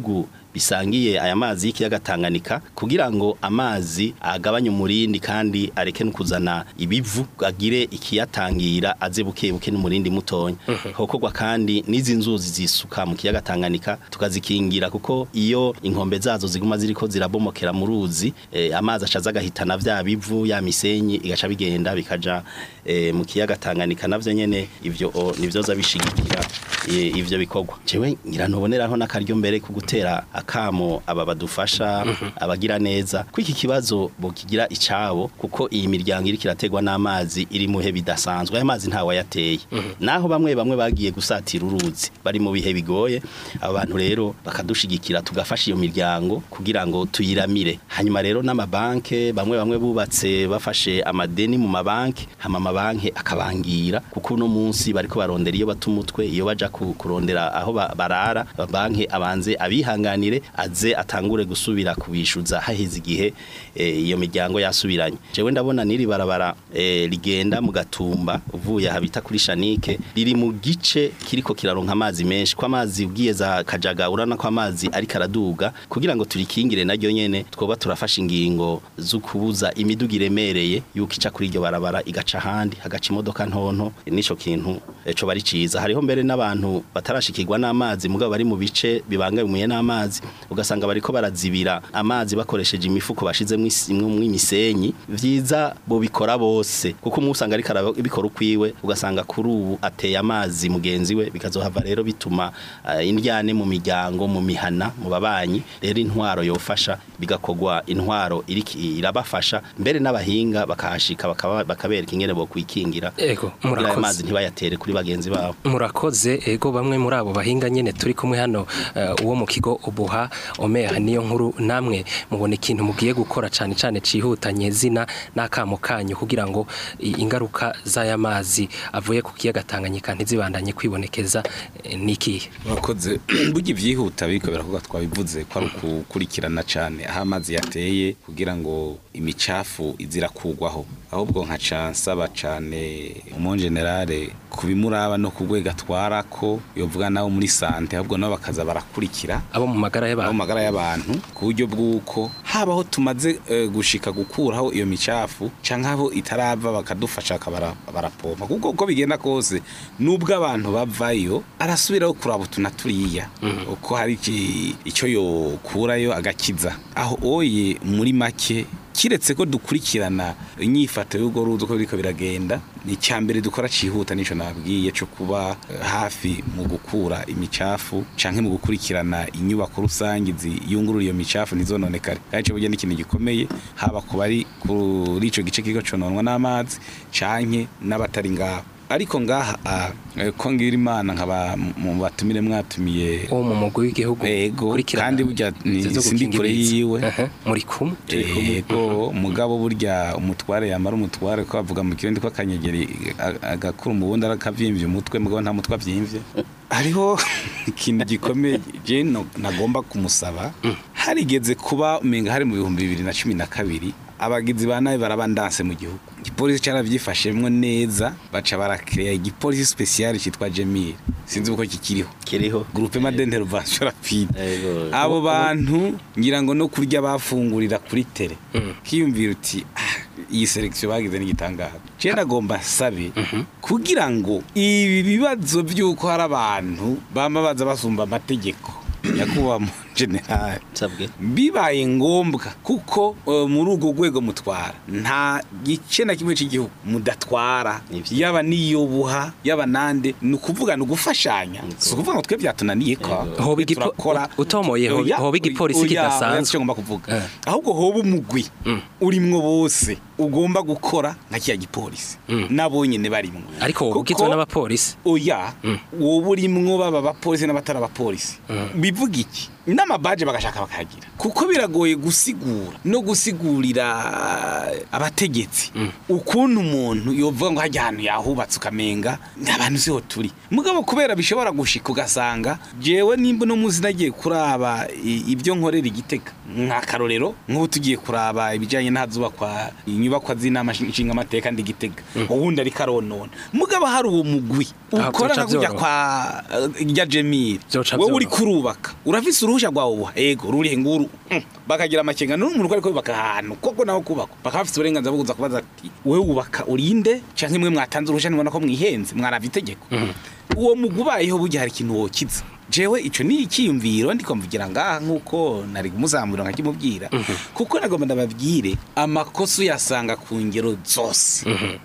bisangiye aya mazi y'ikiyaga Tanganyika kugira ngo amazi agabanye umurindi kandi areke no kuzana ibivu agire ikiyatangira aze buke buke n'umurindi mutonya hokorwa kandi n'izi nzuzi zisuka mu kiyaga Tanganyika tukazikingira kuko iyo inkombe zazo ziguma ziriko zirabomokera mu ruzi eh, amazi acaza agahitana vya bivu ya misenyi igaca bigenda bikaja eh, mu kiyaga Tanganyika navyo nyene ivyo o, nivyoza bishigikira eh, ivyo bikorwa jewe ngira ntuboneraho n'akaryo mbere ku gutera akamo aba badufasha abagira neza ko iki kibazo bokigira icabo kuko iyi miryango iri kirategwa n'amazi iri muhe bidasanzwe aya mazi ntawe yateye naho bamwe bamwe bagiye gusatira uruzi bari mu bihe bigoye aba bantu rero bakadushigikira tugafasha iyo miryango kugira ngo tuyiramire hanyuma rero n'amabanke bamwe bamwe bubatse bafashe amadeni mu mabanke hama amabanke akabangira kuko uno munsi bariko barondera iyo bata umutwe iyo baja ku- kurondera aho ba- barara banke abanze abihanganire aze atangure gusubira kubishuza haheze igihe eh, iyo miryango yasubiranye jewe ndabona niri barabara eh, rigenda mu gatumba uvuye habita kuri shanike riri mu gice kiriko kiraronka amazi menshi ko amazi ugiye za kajaga urana ko amazi ariko araduga kugira ngo turikingire naryo nyene twoba turafasha ingingo zo kubuza imiduga iremereye yuko ica kuri iryo barabara igaca ahandi hagaca imodoka ntonto nico kintu eh, co bari ciza hariho mbere n'abantu batarashikirwa n'amazi mugabo bari mu bice bibangamiye n'amazi ugasanga bariko barazibira amazi bakoresheje imifuko bashizemo imwe imisenyi vyiza bo bikora bose kuko umwe usanga ariko arabikora ukwiwe ugasanga kuri ubu ateye amazi mugenzi we bikazohava rero bituma eh, indyane mu miryango mu mihana mu babanyi rero intwaro yofasha bigakogwa intwaro iriki irabafasha mbere n'abahinga bakahashika bakaba- bakabereka ingene bo kwikingira Ego, kugira ayo murakoze. mazi ntibayatere kuri bagenzi babo murakoze ego bamwe muri abo bahinga nyene turi kumwe hano eh, uwo mu kigo ubuha omeha niyo nkuru namwe mubona ikintu mugiye gukora cane cane cihutanye zina n'akamo kanyu kugira ngo i- ingaruka z'aya mazi avuye ku kiyaga Tanganyika ntizibandanye kwibonekeza eh, nikihe murakoze burya ibyihuta biriko birakorwa twabivuze ko ari ukukurikirana cyane aho amazi yateye kugira ngo imicafu izirakugwaho ahubwo nkaca nsaba cyane umu generale kubimuraba no ku rwego atwara ko yovuga nabo muri sante ahubwo nabo bakaza barakurikira abo mu magara abo y'abantu magara y'abantu ku buryo bw'uko habaho tumaze eh, gushika gukuraho iyo micafu canke aho itarava bakadufasha bakaba barapompa kuko uko bigenda kose nubwo abantu bavayo arasubiraho kuraba utu na turiya uko hari iki- ico yokurayo agakiza aho oye muri make kiretse ko dukurikirana inyifato y'urwo ruzi uko biriko biragenda ni icya mbere dukora cihuta nico nabwiye cyo kuba eh, hafi mu gukura imicafu canke mu gukurikirana inyubako rusange ziyungurura iyo micafu ntizononekare kandi ico burya ni ikintu gikomeye haba ku bari kuri ico gice kiriko cononwa n'amazi canke n'abatari ngaho ariko ngaha ah, eh, ko ngira imana nkaba mu batumire mwatumiye uwo mu mugwi w'igihugu Ego, ukurikirana kandi burya ni- izo sindi gukinga kure ibiza. yiwe. Aha, muri kumwe Ego mugabo burya umutware yamara umutware ko bavuga mu kirundi ko akanyegeri a- agakura umubundi arakavyimbye umutwe mugabo nta mutwe avyimvye hariho ikintu gikomeye je no- nagomba kumusaba harigeze kuba umenga hari mu bihumbi bibiri na cumi na kabiri abagizi ba nabi barabandanse mu gihugu igipolisi caravyifashemwo neza baca barakeya igipolisi special citwa Jemil sinzi uko kikiriho kiriho groupe d'intervention rapide Ego. abo bantu ngira ngo no kurya bafungurira kuri tele kiyumvira uti "Ah, iyi selection bagize n'igitangaza je ndagomba sabe kugira ngo ibi bibazo by'uko hari abantu bama baza basumba amategeko nyakubahwa mu general nsabwe bibaye ngombwa kuko uh, muri urwo rwego mutwara nta gice na kimwe cy'igihugu mudatwara Nivyo. yaba niyobuha yaba nande ni ukuvuga ni ugufashanya si ukuvuga ngo twe byatunaniye ko Yego. Hoba twe igipo- turakora. utomoye, hoba- Oya, hoba igipolisi oya, kidasanzwe. oya, sico ngomba kuvuga Eh. ahubwo hoba umugwi urimwo bose ugomba gukora nka kiya gipolisi nabo nyene barimwo ariko wowe Kuko- ugizwe n'abapolisi oya wowe urimwo baba abapolisi n'abatari abapolisi bivuga iki n'amabaje bagashaka bakagira kuko biragoye gusigura no gusigurira abategetsi ukuntu umuntu yovuga ngo hajya ahantu yahubatse ukamenga abantu siho turi mugabo kubera bishobora gushika ugasanga jewe nimba no muzi nagiye kuraba i- ibyo nkorera igitega nk'akarorero nk'ubu tugiye kuraba ibijyanye n'ahazubakwa inyubako nyubakwa z'inama nshinga amateka ndi gitega uwundi ariko aronona mugabo hari uwo mugwi Aha, ukora vyoca nka kujya vyoroha. kwa eh, rya Jemil Vyoca wowe uri vyoroha. kurubaka urafise uruhusha rwawe ubuha ego rurihe nguru Mm. bakagira amakenga n'umuntu ariko yubaka ahantu koko naho kubaka bakaba bafite uburenganzira bwo kuza kubaza ati wowe wubaka urinde canke mwe mwatanze uruhusha nibona ko mwihenze mwaravye itegeko uwo mugwi ubayeho burya hari ikintu wokiza jewe ico ni ikiyumviro ndiko mvugira ngaha nk'uko nari kumuzamura nkakimubwira kuko nagomba ndababwire amakosa uyasanga ku ngero zose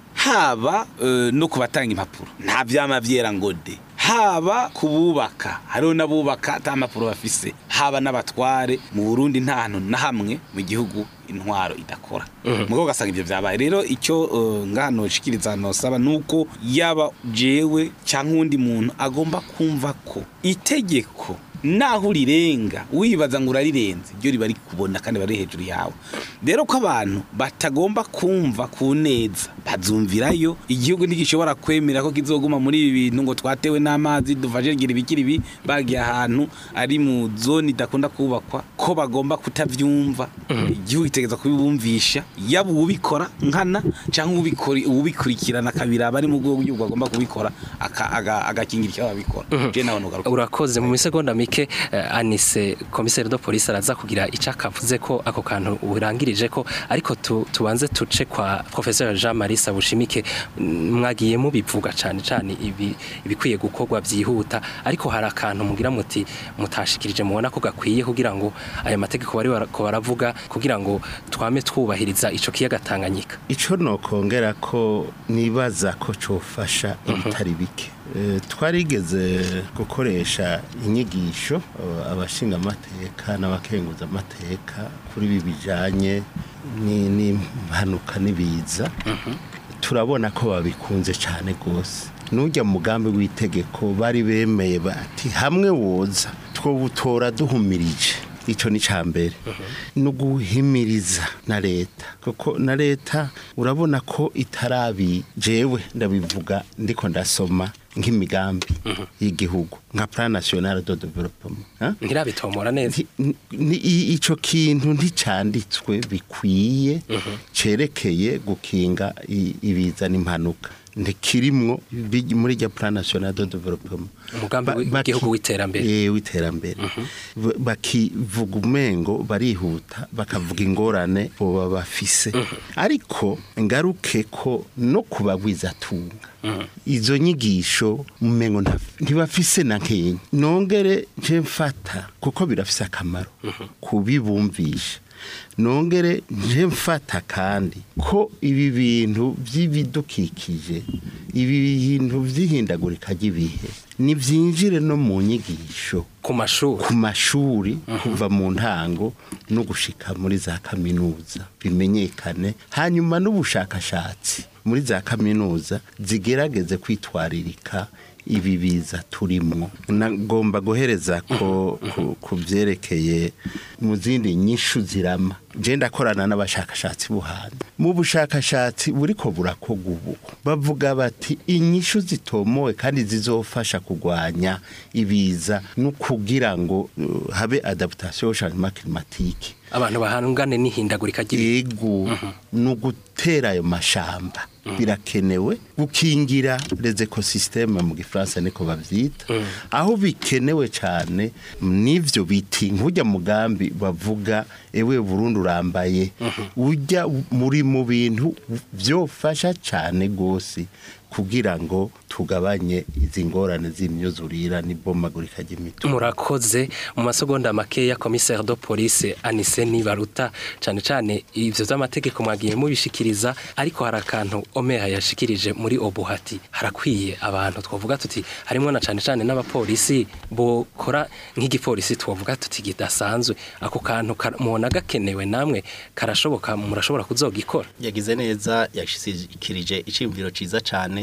haba eh, no ku batanga impapuro nta vyama vyera ngo de haba kububaka hariho n'abubaka ata mpapuro bafise haba n'abatware mu Burundi nta hantu na hamwe mu gihugu intwaro idakora mugo ugasanga ivyo vyabaye rero icyo uh, ngaha noshikiriza nosaba nuko yaba jewe canke uwundi muntu agomba kumva ko itegeko naho urirenga wibaza ngo urarirenze ryo riba rikubona kandi bari hejuru yawe rero ko abantu batagomba kumva ku neza bazumvirayo igihugu ntigishobora kwemera ko kizoguma muri ibi bintu ngo twatewe n'amazi dufashe gira ibikiri bi bagiye ahantu ari mu zone idakunda kubakwa ko bagomba kutavyumva igihugu itegeza kubibumvisha yaba uwubikora nkana cyangwa ubikori- uwubikurikirana kabira bari mu bwoko bw'igihugu agomba kubikora aka- aga- agakingira icyo babikora je nawe nugaruka urakoze mu misegonda mike eh, anise komiseri do polisi araza kugira icyo akavuze ko ako kantu urangirije ko ariko tu, tubanze tuce kwa professeur Jean Marie Sabushimike mm, mwagiye mubivuga cyane cyane ibi ibikwiye gukorwa byihuta ariko hari akantu mugira muti mutashikirije mubona ko gakwiye kugira ngo aya mategeko bari barako baravuga kugira ngo twame twubahiriza ico kiyaga Tanganyika ico nokongera ko nibaza ko cofasha ibitari bike Eh, twarigeze gukoresha inyigisho eh, abashinga amateka n'abakenguza amateka kuri ibi bijanye ni- n'impanuka n'ibiza turabona ko babikunze cyane rwose n'ujya mu mugambi w'itegeko bari bemeye bati hamwe woza twawutora duhumirije icyo ni cya mbere no guhimiriza na leta kuko na leta urabona ko itarabi jewe ndabivuga ndiko ndasoma nk'imigambi y'igihugu nka plan national de development ha? ntirabitomora neza Nti- ni- i- ico kintu nticanditswe bikwiye cerekeye gukinga i- ibiza n'impanuka ntikirimwo bi- muri rya plan national de development Umugambi Ba- w'igihugu baki- w'iterambere. Eh, w'iterambere Ba- bakivuga umengo barihuta bakavuga ingorane boba bafise ariko ngaruke ko no kubagwiza tunga izo nyigisho umengo nta- ntibafise na nkenya nongere nje mfata kuko birafise akamaro kubibumvisha nongere nje mfata kandi ko ibi bintu by'ibidukikije ibi bintu by'ihindagurika ry'ibihe nibyinjire no mu nyigisho ku mashuri ku mashuri kuva mu ntango no gushika muri za kaminuza bimenyekane hanyuma n'ubushakashatsi muri za kaminuza zigerageze kwitwaririka ibi biza turimwo nagomba guhereza ko ku- ku byerekeye mu zindi nyishu zirama je ndakorana n'abashakashatsi buhanda mu bushakashatsi buriko burakorwa ubu bavuga bati inyishu zitomowe kandi zizofasha kugwanya ibiza no kugira ngo uh, habe adaptation au changement climatique abantu bahangane n'ihindagurika ry'ibihe ego ni ugutera ayo mashamba birakenewe gukingira les écosystèmes mu gifaransa niko bavyita aho bikenewe cyane n'ivyo biti nk'ujya mugambi bavuga ewe Burundi urambaye ujya muri mu bintu byofasha cyane gose kugira ngo tugabanye izi ngorane z'imyuzurira n'ibomagurika ry'imitu murakoze mu masegonda makeya commissaire de police Anise Nibaruta cyane cyane ivyo vy'amategeko mwagiye mubishikiriza ariko hari akantu Omeha yashikirije muri Obuhati harakwiye abantu twavuga tuti harimo na cyane cyane n'abapolisi bokora nk'igipolisi twavuga tuti kidasanzwe ako kantu kar- mubona gakenewe namwe karashoboka murashobora kuzogikora yagize neza yashikirije iciyumviro ciza cane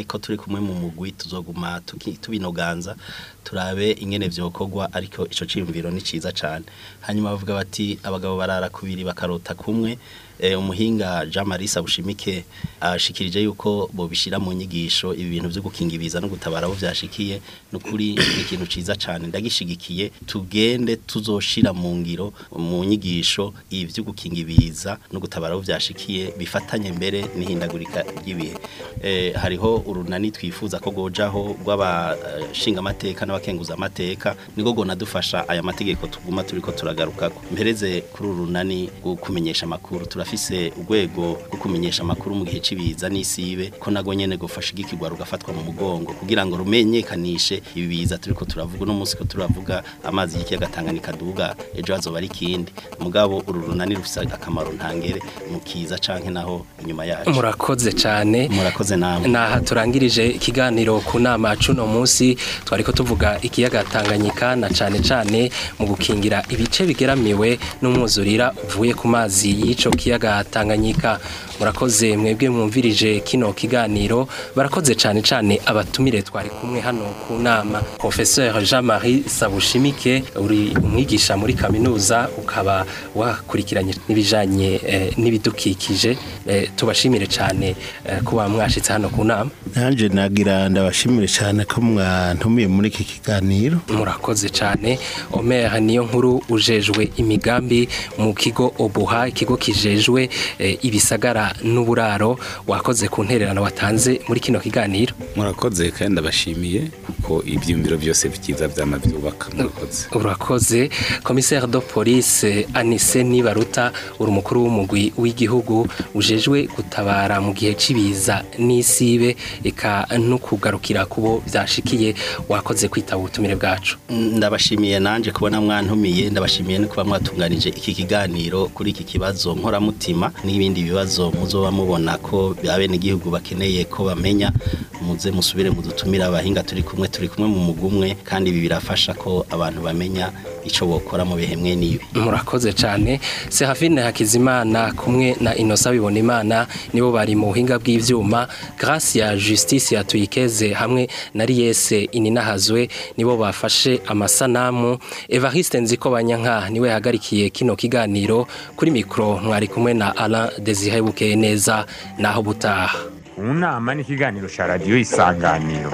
canke ko turi kumwe mu mugwi tuzoguma tuki- tubinoganza turabe ingene vyokorwa ariko ico ciyumviro ni ciza cane hanyuma bavuga bati abagabo barara kubiri bakarota kumwe eh, umuhinga Jean Marie Sabushimike ashikirije yuko bobishira mu nyigisho ibi bintu vyo gukinga ibiza no gutabara abo vyashikiye nukuri ni ikintu ciza cane ndagishigikiye tugende tuzoshira mu ngiro mu nyigisho ibi vyo gukinga ibiza no gutabara abo vyashikiye bifatanye mbere n'ihindagurika ry'ibihe eh, hariho urunani twifuza ko gojaho rw'abashinga amateka n'abakenguza amateka niko gonadufasha aya mategeko tuguma turiko turagarukako mpereze kuri uru runani rwo kumenyesha amakuru turafise urwego rwo kumenyesha amakuru mu gihe cibiza n'isibe ko nago nyene gofasha igikigwa rugafatwa mu mugongo kugira ngo rumenyekanishe ibi biza turiko turavuga no munsi ko turavuga amazi y'ikiyaga Tanganyika duga ejo hazoba ari kindi mugabo uru runani rufise akamaro ntangere mu kiza canke naho inyuma yacu murakoze cyane murakoze namwe naha turangirije ikiganiro ku nama cuno munsi twariko tuvuga ikiyaga Tanganyika na cane cane mu gukingira ibice bigeramiwe n'umwuzurira uvuye ku mazi y'ico kiyaga Tanganyika murakoze mwebwe mwumvirije kino kiganiro barakoze cane cane abatumire twari kumwe hano ku nama professeur Jean-Marie Sabushimike uri umwigisha muri kaminuza ukaba wakurikiranye n'ibijanye eh, n'ibidukikije eh, tubashimire cane eh, kuba mwashitse hano ku nama nanje nagira ndabashimire cyane ko mwantumiye muri iki kiganiro murakoze cyane Omer niyo nkuru ujejwe imigambi mu kigo Obuha ikigo kijejwe eh, ibisagara n'uburaro wakoze ku ntererano watanze muri kino kiganiro murakoze kandi ndabashimiye kuko ibyiyumviro byose byiza byama byubaka murakoze urakoze commissaire de police Anise Nibaruta uri umukuru w'umugwi w'igihugu ujejwe gutabara mu gihe cibiza n'isibe eka no kugarukira kubo byashikiye wakoze kwitaba ubutumire bwacu ndabashimiye nanje kubona mwantumiye ndabashimiye no kuba mwatunganije iki kiganiro kuri iki kibazo nkoramutima n'ibindi bibazo muzoba mubona ko abene igihugu bakeneye ko bamenya muze musubire mudutumire abahinga turi kumwe turi kumwe mu mugumwe kandi ibi birafasha ko abantu bamenya ico bokora mu bihe mwe n'ibi murakoze cyane Serafine Hakizimana kumwe na Innocent Bibonimana nibo bari mu buhinga bw'ivyuma Grace ya Justice ya Tuyikeze hamwe na Riese Ininahazwe nibo bafashe amasanamu Evariste Nziko Banyanka niwe yahagarikiye kino kiganiro kuri mikro mwari kumwe na Alain Desire Bukeye neza naho butaha mu nama n'ikiganiro cya radiyo isanganiro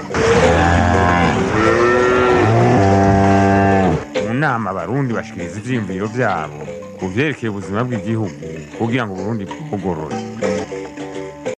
mu nama abarundi bashikiriza ivyiyumviro vyabo ku vyerekeye ubuzima bw'igihugu kugira ngo uburundi bugorore